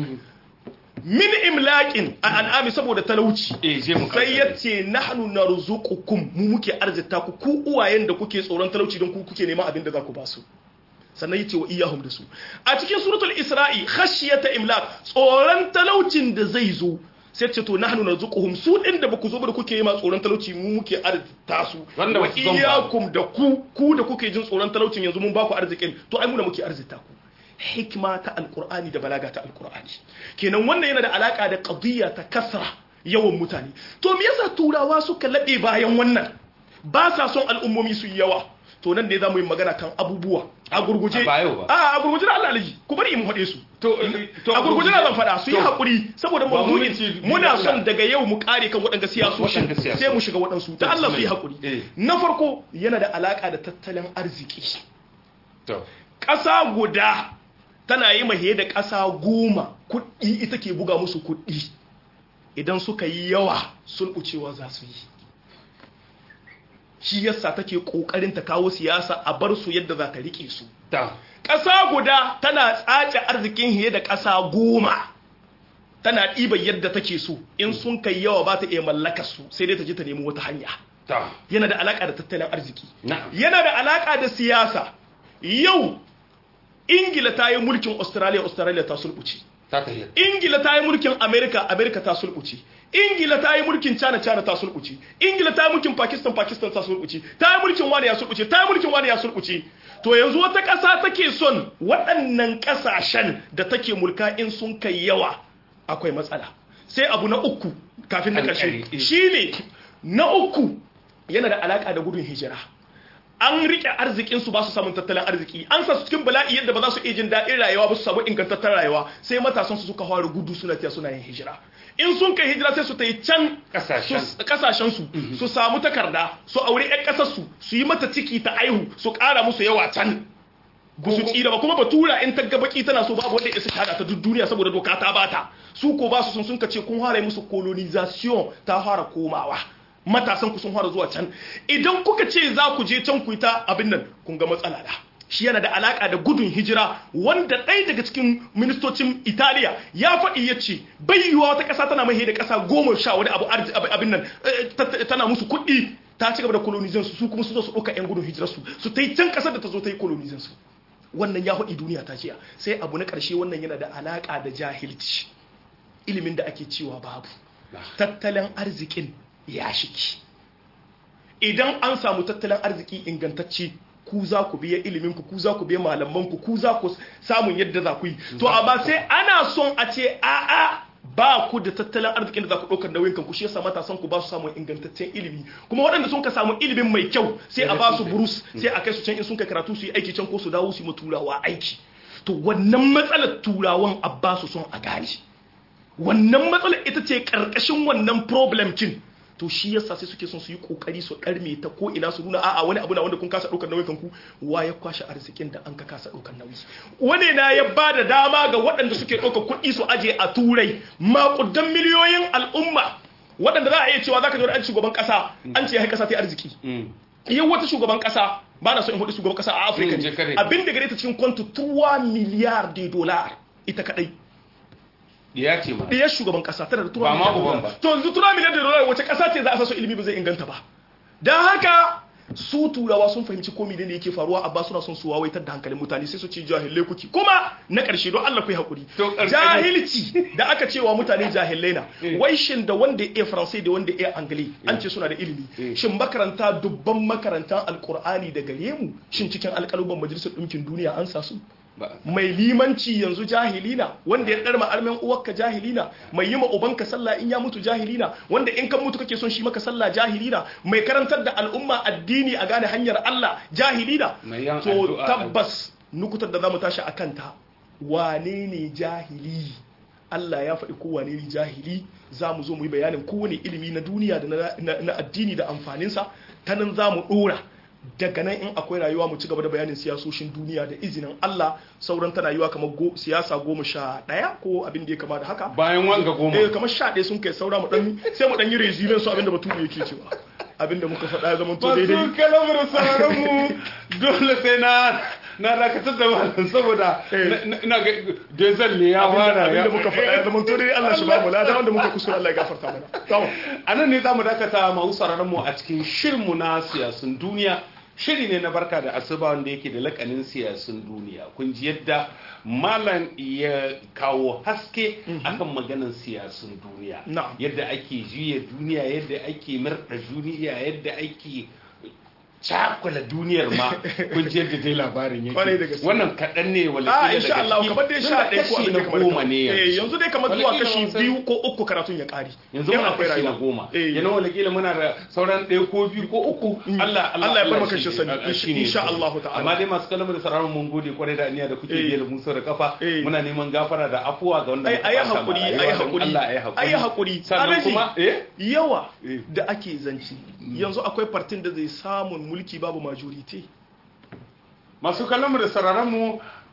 min imlaqin a an'ami saboda talauci eh je mu sai ya ce nahnu narzuqukum mu muke arzita ku ku uwayen da kuke tsoron talauci don ku kuke neman abin da za ku ba su sannan yace wa iyahum da su a cikin suratul isra'i khashiyata imlaq tsoron talaucin da zai zo sai ce to nahnu narzuquhum su din da baku zo ba da kuke yi ma tsoron talauci mu muke arzita su Wanda wa ba su zon ba. iyakum da ku ku da kuke jin tsoron talaucin yanzu mun ba ku arzikin to ai mu da muke arzita ku hikma ta alkur'ani da balaga ta alkur'ani kenan wannan yana da alaka da qadiyya ta kasra yawan mutane to me yasa turawa suka laɓe bayan wannan ba sa son al'ummomi su yi yawa to nan ne za mu yi magana kan abubuwa a gurguje A bayo ba. a a gurguje da Allah alaji ku bari in haɗe su to to a gurguje na zan faɗa su yi to, haƙuri saboda Ba mu mawdu'in minti biyu muna da son Allah. daga yau mu kare kan waɗanda siyasoshi Waɗanda siyasoshi. sai mu shiga waɗansu ta Allah su yi haƙuri Eh. na farko yana da alaka da tattalin arziki to ƙasa guda tana yi mahe da ƙasa goma kuɗi ita ke buga musu kuɗi idan suka yi yawa sulɓucewa za su yi shi yasa take kokarin ta kawo siyasa a bar su yadda za ta rike su ta ƙasa guda tana tsace arzikin hiye da ƙasa goma tana ɗiban yadda take so in sun kai yawa ba ta iya mallaka su sai dai ta je ta nemi wata hanya ta yana da alaƙa da tattalin arziki na'am yana da alaƙa da siyasa yau ingila ta yi mulkin australia australia ta sulɓuce ta tafiya ingila ta yi mulkin america america ta sulɓuce ingila ta yi mulkin china china ta sulɓuce ingila ta yi mulkin pakistan pakistan ta sulɓuce ta yi mulkin wani ya sulɓuce ta yi mulkin wani ya sulɓuce to yanzu wata ƙasa take son waɗannan ƙasashen da take mulka in sun kai yawa akwai matsala sai abu na uku kafin na ƙarshe Alƙali. shine na uku yana da alaƙa da gudun hijira an rike arzikin su ba su samun tattalin arziki an sa su cikin bala'i yadda ba za su iya jin daɗin rayuwa ba su samu ingantaccen rayuwa sai matasan su suka fara gudu suna tiya suna yin hijira in sun kai hijira sai su ta yi can Kasashen. su- kasashen su su samu takarda su aure ƴan ƙasar su su yi mata ciki ta aihu su ƙara musu yawa can ba su tsira ba kuma batura in ta ga baki tana so babu wanda ya isa ta hada ta duk duniya saboda doka ta bata su ko ba su sun sun kace kun fara yi musu colonization ta fara komawa matasan ku sun fara zuwa can idan kuka ce za ku je can ku yi ta abin nan kun ga matsala da shi yana da alaka da gudun hijira wanda ɗaya daga cikin ministocin italiya ya faɗi ya ce bai yiwuwa wata ƙasa tana mai da ƙasa goma sha wani abu arzi- ab- abin nan eh, ta- ta- tana musu kuɗi ta ci gaba da colonization su su kuma su zo su ɗauka 'yan gudun hijirarsu su ta yi can ƙasar da ta zo ta yi colonization su wannan ya haɗi duniya ta jiya sai abu na ƙarshe wannan yana da alaƙa da jahilci ilimin da ake cewa babu tattalin arzikin ya shiki idan an samu tattalin arziki ingantacce ku za ku biya iliminku ku za ku biya malamanku ku za ku samun yadda za ku yi to amma sai ana son a ce a'a ba ku da tattalin arzikin da za ku ɗaukar nauyin kanku shi yasa matasan ku ba su samun ingantaccen ilimi kuma waɗanda sun ka samu ilimin mai kyau sai a ba su burus sai a kai su can in sun kai karatu su yi aiki can ko su dawo su yi ma turawa aiki to wannan matsalar turawan a ba su son a gane wannan matsalar ita ce karkashin wannan problem kin to shi yasa sai suke son su yi kokari su karme ta ko ina su nuna a'a wani abu na wanda kun kasa daukar nauyin kanku wa ya kwashe arzikin da an ka kasa daukar nauyi wani na ya ba da dama ga waɗanda suke ɗaukar kuɗi su aje a turai maƙudan miliyoyin al'umma waɗanda za a iya cewa za ka ji wani shugaban ƙasa an ce ya ƙasa ta yi arziki yau wata shugaban ƙasa ba na so in hudu shugaban ƙasa a afirka Mm, je kare. abin da gare ta cikin kwantu 3 miliyar de dolar ita kadai ya ce ma ɗiyar shugaban ƙasa tana da tura Ba ma miliyan uban dolar. ba. to yanzu tura miliyan da dolar wace ƙasa ce za a sa su ilimi ba zai inganta ba don haka su turawa sun fahimci ko menene yake faruwa amma suna son su wawaitar da hankalin mutane sai su ce jahilai kuki kuma na ƙarshe don Allah ku yi hakuri To, ƙarshe- jahilci da aka cewa mutane jahilai na Eh. wai shin da wanda ya iya faransai da wanda ya iya angali an ce suna da ilimi Eh. shin makaranta dubban makarantan alkur'ani da gare mu shin cikin alƙaluban majalisar ɗinkin duniya an sa su ba mai limanci yanzu jahilina wanda ya ɗarma armen uwarka jahilina mai yi ma ubanka sallah in ya mutu jahilina wanda in kan mutu kake son shi maka sallah jahilina mai karantar da al'umma addini a gane hanyar Allah jahilina Mai yan to addu'a. tabbas nukutar da zamu tashi akan ta wane ne jahili Allah ya faɗi kowane ne jahili za mu zo mu yi bayanin kowane ilimi na duniya da na- na- na addini da amfaninsa ta nan za mu ɗora daga nan in akwai rayuwa mu ci gaba da bayanin siyasoshin duniya da izinin Allah sauran tana yiwa kamar go- siyasa goma sha ɗaya ko abin da ya kama da haka bayan wanga goma eh kamar sha ɗaya sun kai saura mu ɗan sai mu ɗan yi resumen su abin da bature yake cewa abin da muka faɗa ya zama to daidai masu kalamar sauran mu dole sai na na dakatar da malam saboda Eh. na- na- ina ga dezal ne ya fara abin da muka faɗa ya zama to daidai Allah shi ba mu lada wanda muka kuskura Allah ya gafarta mana tamam a nan ne za mu dakata masu sauraron mu a cikin shirinmu na siyasun duniya shiri ne na barka da asuba wanda yake da lakanin siyasun duniya kun ji yadda malam ya kawo haske akan maganan siyasun duniya Na'am. yadda ake juya duniya yadda ake murɗa duniya yadda ake cakula duniyar ma kun ji yadda dai labarin Kwarai da yake gaske. wannan kaɗan ne wala a kila insha daga Allah ciki. kamar dai Tun sha da ɗaya ko kashi abin na da kamar goma ne eh yanzu dai kamar zuwa Wala kila kashi mun san- biyu ko uku karatun ya ƙari yanzu In muna akwai kashi na rayuwa. goma Eh. yana wala kila muna da sauran ɗaya ko biyu ko uku Allah Allah ya bar maka shi ne- sani. a- shi ne Insha sani. Allah ta'ala. amma dai masu kalamu da sauraron mun gode kwarai da aniya da kuke Eh. biye da musa da kafa Eh. muna neman gafara da afuwa ga wanda ai muka ayi fasa ma hakuri rayuwa ayi don hakuri Allah ayi hakuri ayi hakuri sannan Alhaji, kuma eh yawa Eh. da ake zanci yanzu akwai partin da zai samun mulki babu majority masu kallon mu da sauraron mu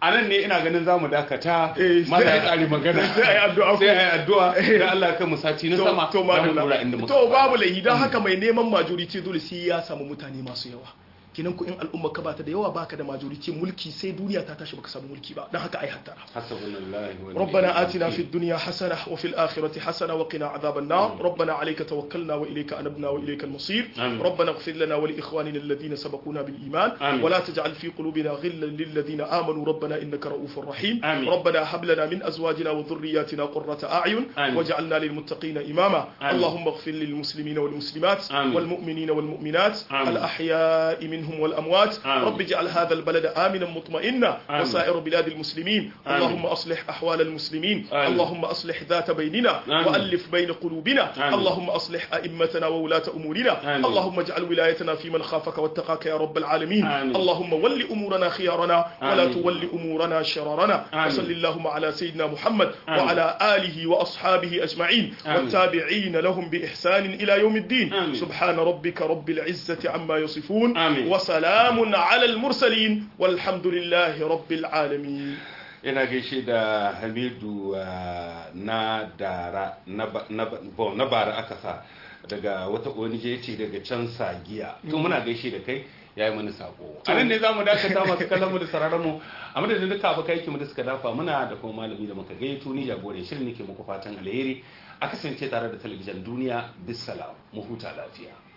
a nan ne ina ganin za mu dakata Eh, mala ya sai- tsari magana sai a yi addu'a sai a yi addu'a da Allah kan mu sati na sama to za mu madalla. dora inda muka to fara. babu laihi don haka mai neman majority dole sai ya samu mutane masu yawa kinan ku in al'umma ka bata da yawa baka da majority mulki sai duniya ta tashi baka samu mulki ba don haka ai hattara hasbunallahu wa ni'mal ربنا آتنا wakeel. في الدنيا حسنة وفي الآخرة حسنة وقنا عذاب النار ربنا عليك توكلنا وإليك أنبنا وإليك المصير آمين. ربنا اغفر لنا ولإخواننا الذين سبقونا بالإيمان آمين. ولا تجعل في قلوبنا غلا للذين آمنوا ربنا إنك رؤوف رحيم آمين. ربنا هب لنا من أزواجنا وذرياتنا قرة أعين آمين. واجعلنا للمتقين إماما آمين. اللهم اغفر للمسلمين والمسلمات آمين. والمؤمنين والمؤمنات آمين. الأحياء منهم والأموات آمين. رب اجعل هذا البلد آمنا مطمئنا آمين. وسائر بلاد المسلمين آمين. اللهم أصلح أحوال المسلمين آمين. اللهم أصلح ذات بيننا آمين. وألف بين قلوبنا آمين. اللهم أصلح أئمتنا وولاة أمورنا آمين. اللهم اجعل ولايتنا في من خافك واتقاك يا رب العالمين آمين. اللهم ول أمورنا خيارنا ولا آمين. تول أمورنا شرارنا آمين. وصل اللهم على سيدنا محمد آمين. وعلى آله وأصحابه أجمعين آمين. والتابعين لهم بإحسان إلى يوم الدين آمين. سبحان ربك رب العزة عما يصفون آمين. وسلام على المرسلين والحمد لله رب العالمين ina gaishe da hamidu uh, na dara na, ba- na, ba- bon, na bara aka sa daga wata ONG ce daga can sagiya to muna gaishe da kai ya yi mana sako a nan ne za mu dakata masu kallon mu da sararin mu a madadin duka abokai mu da suka dafa muna da kuma malami da muka gayyato ni jagoran shirin nake muku fatan alheri a kasance tare da talabijin duniya bisalam mu huta lafiya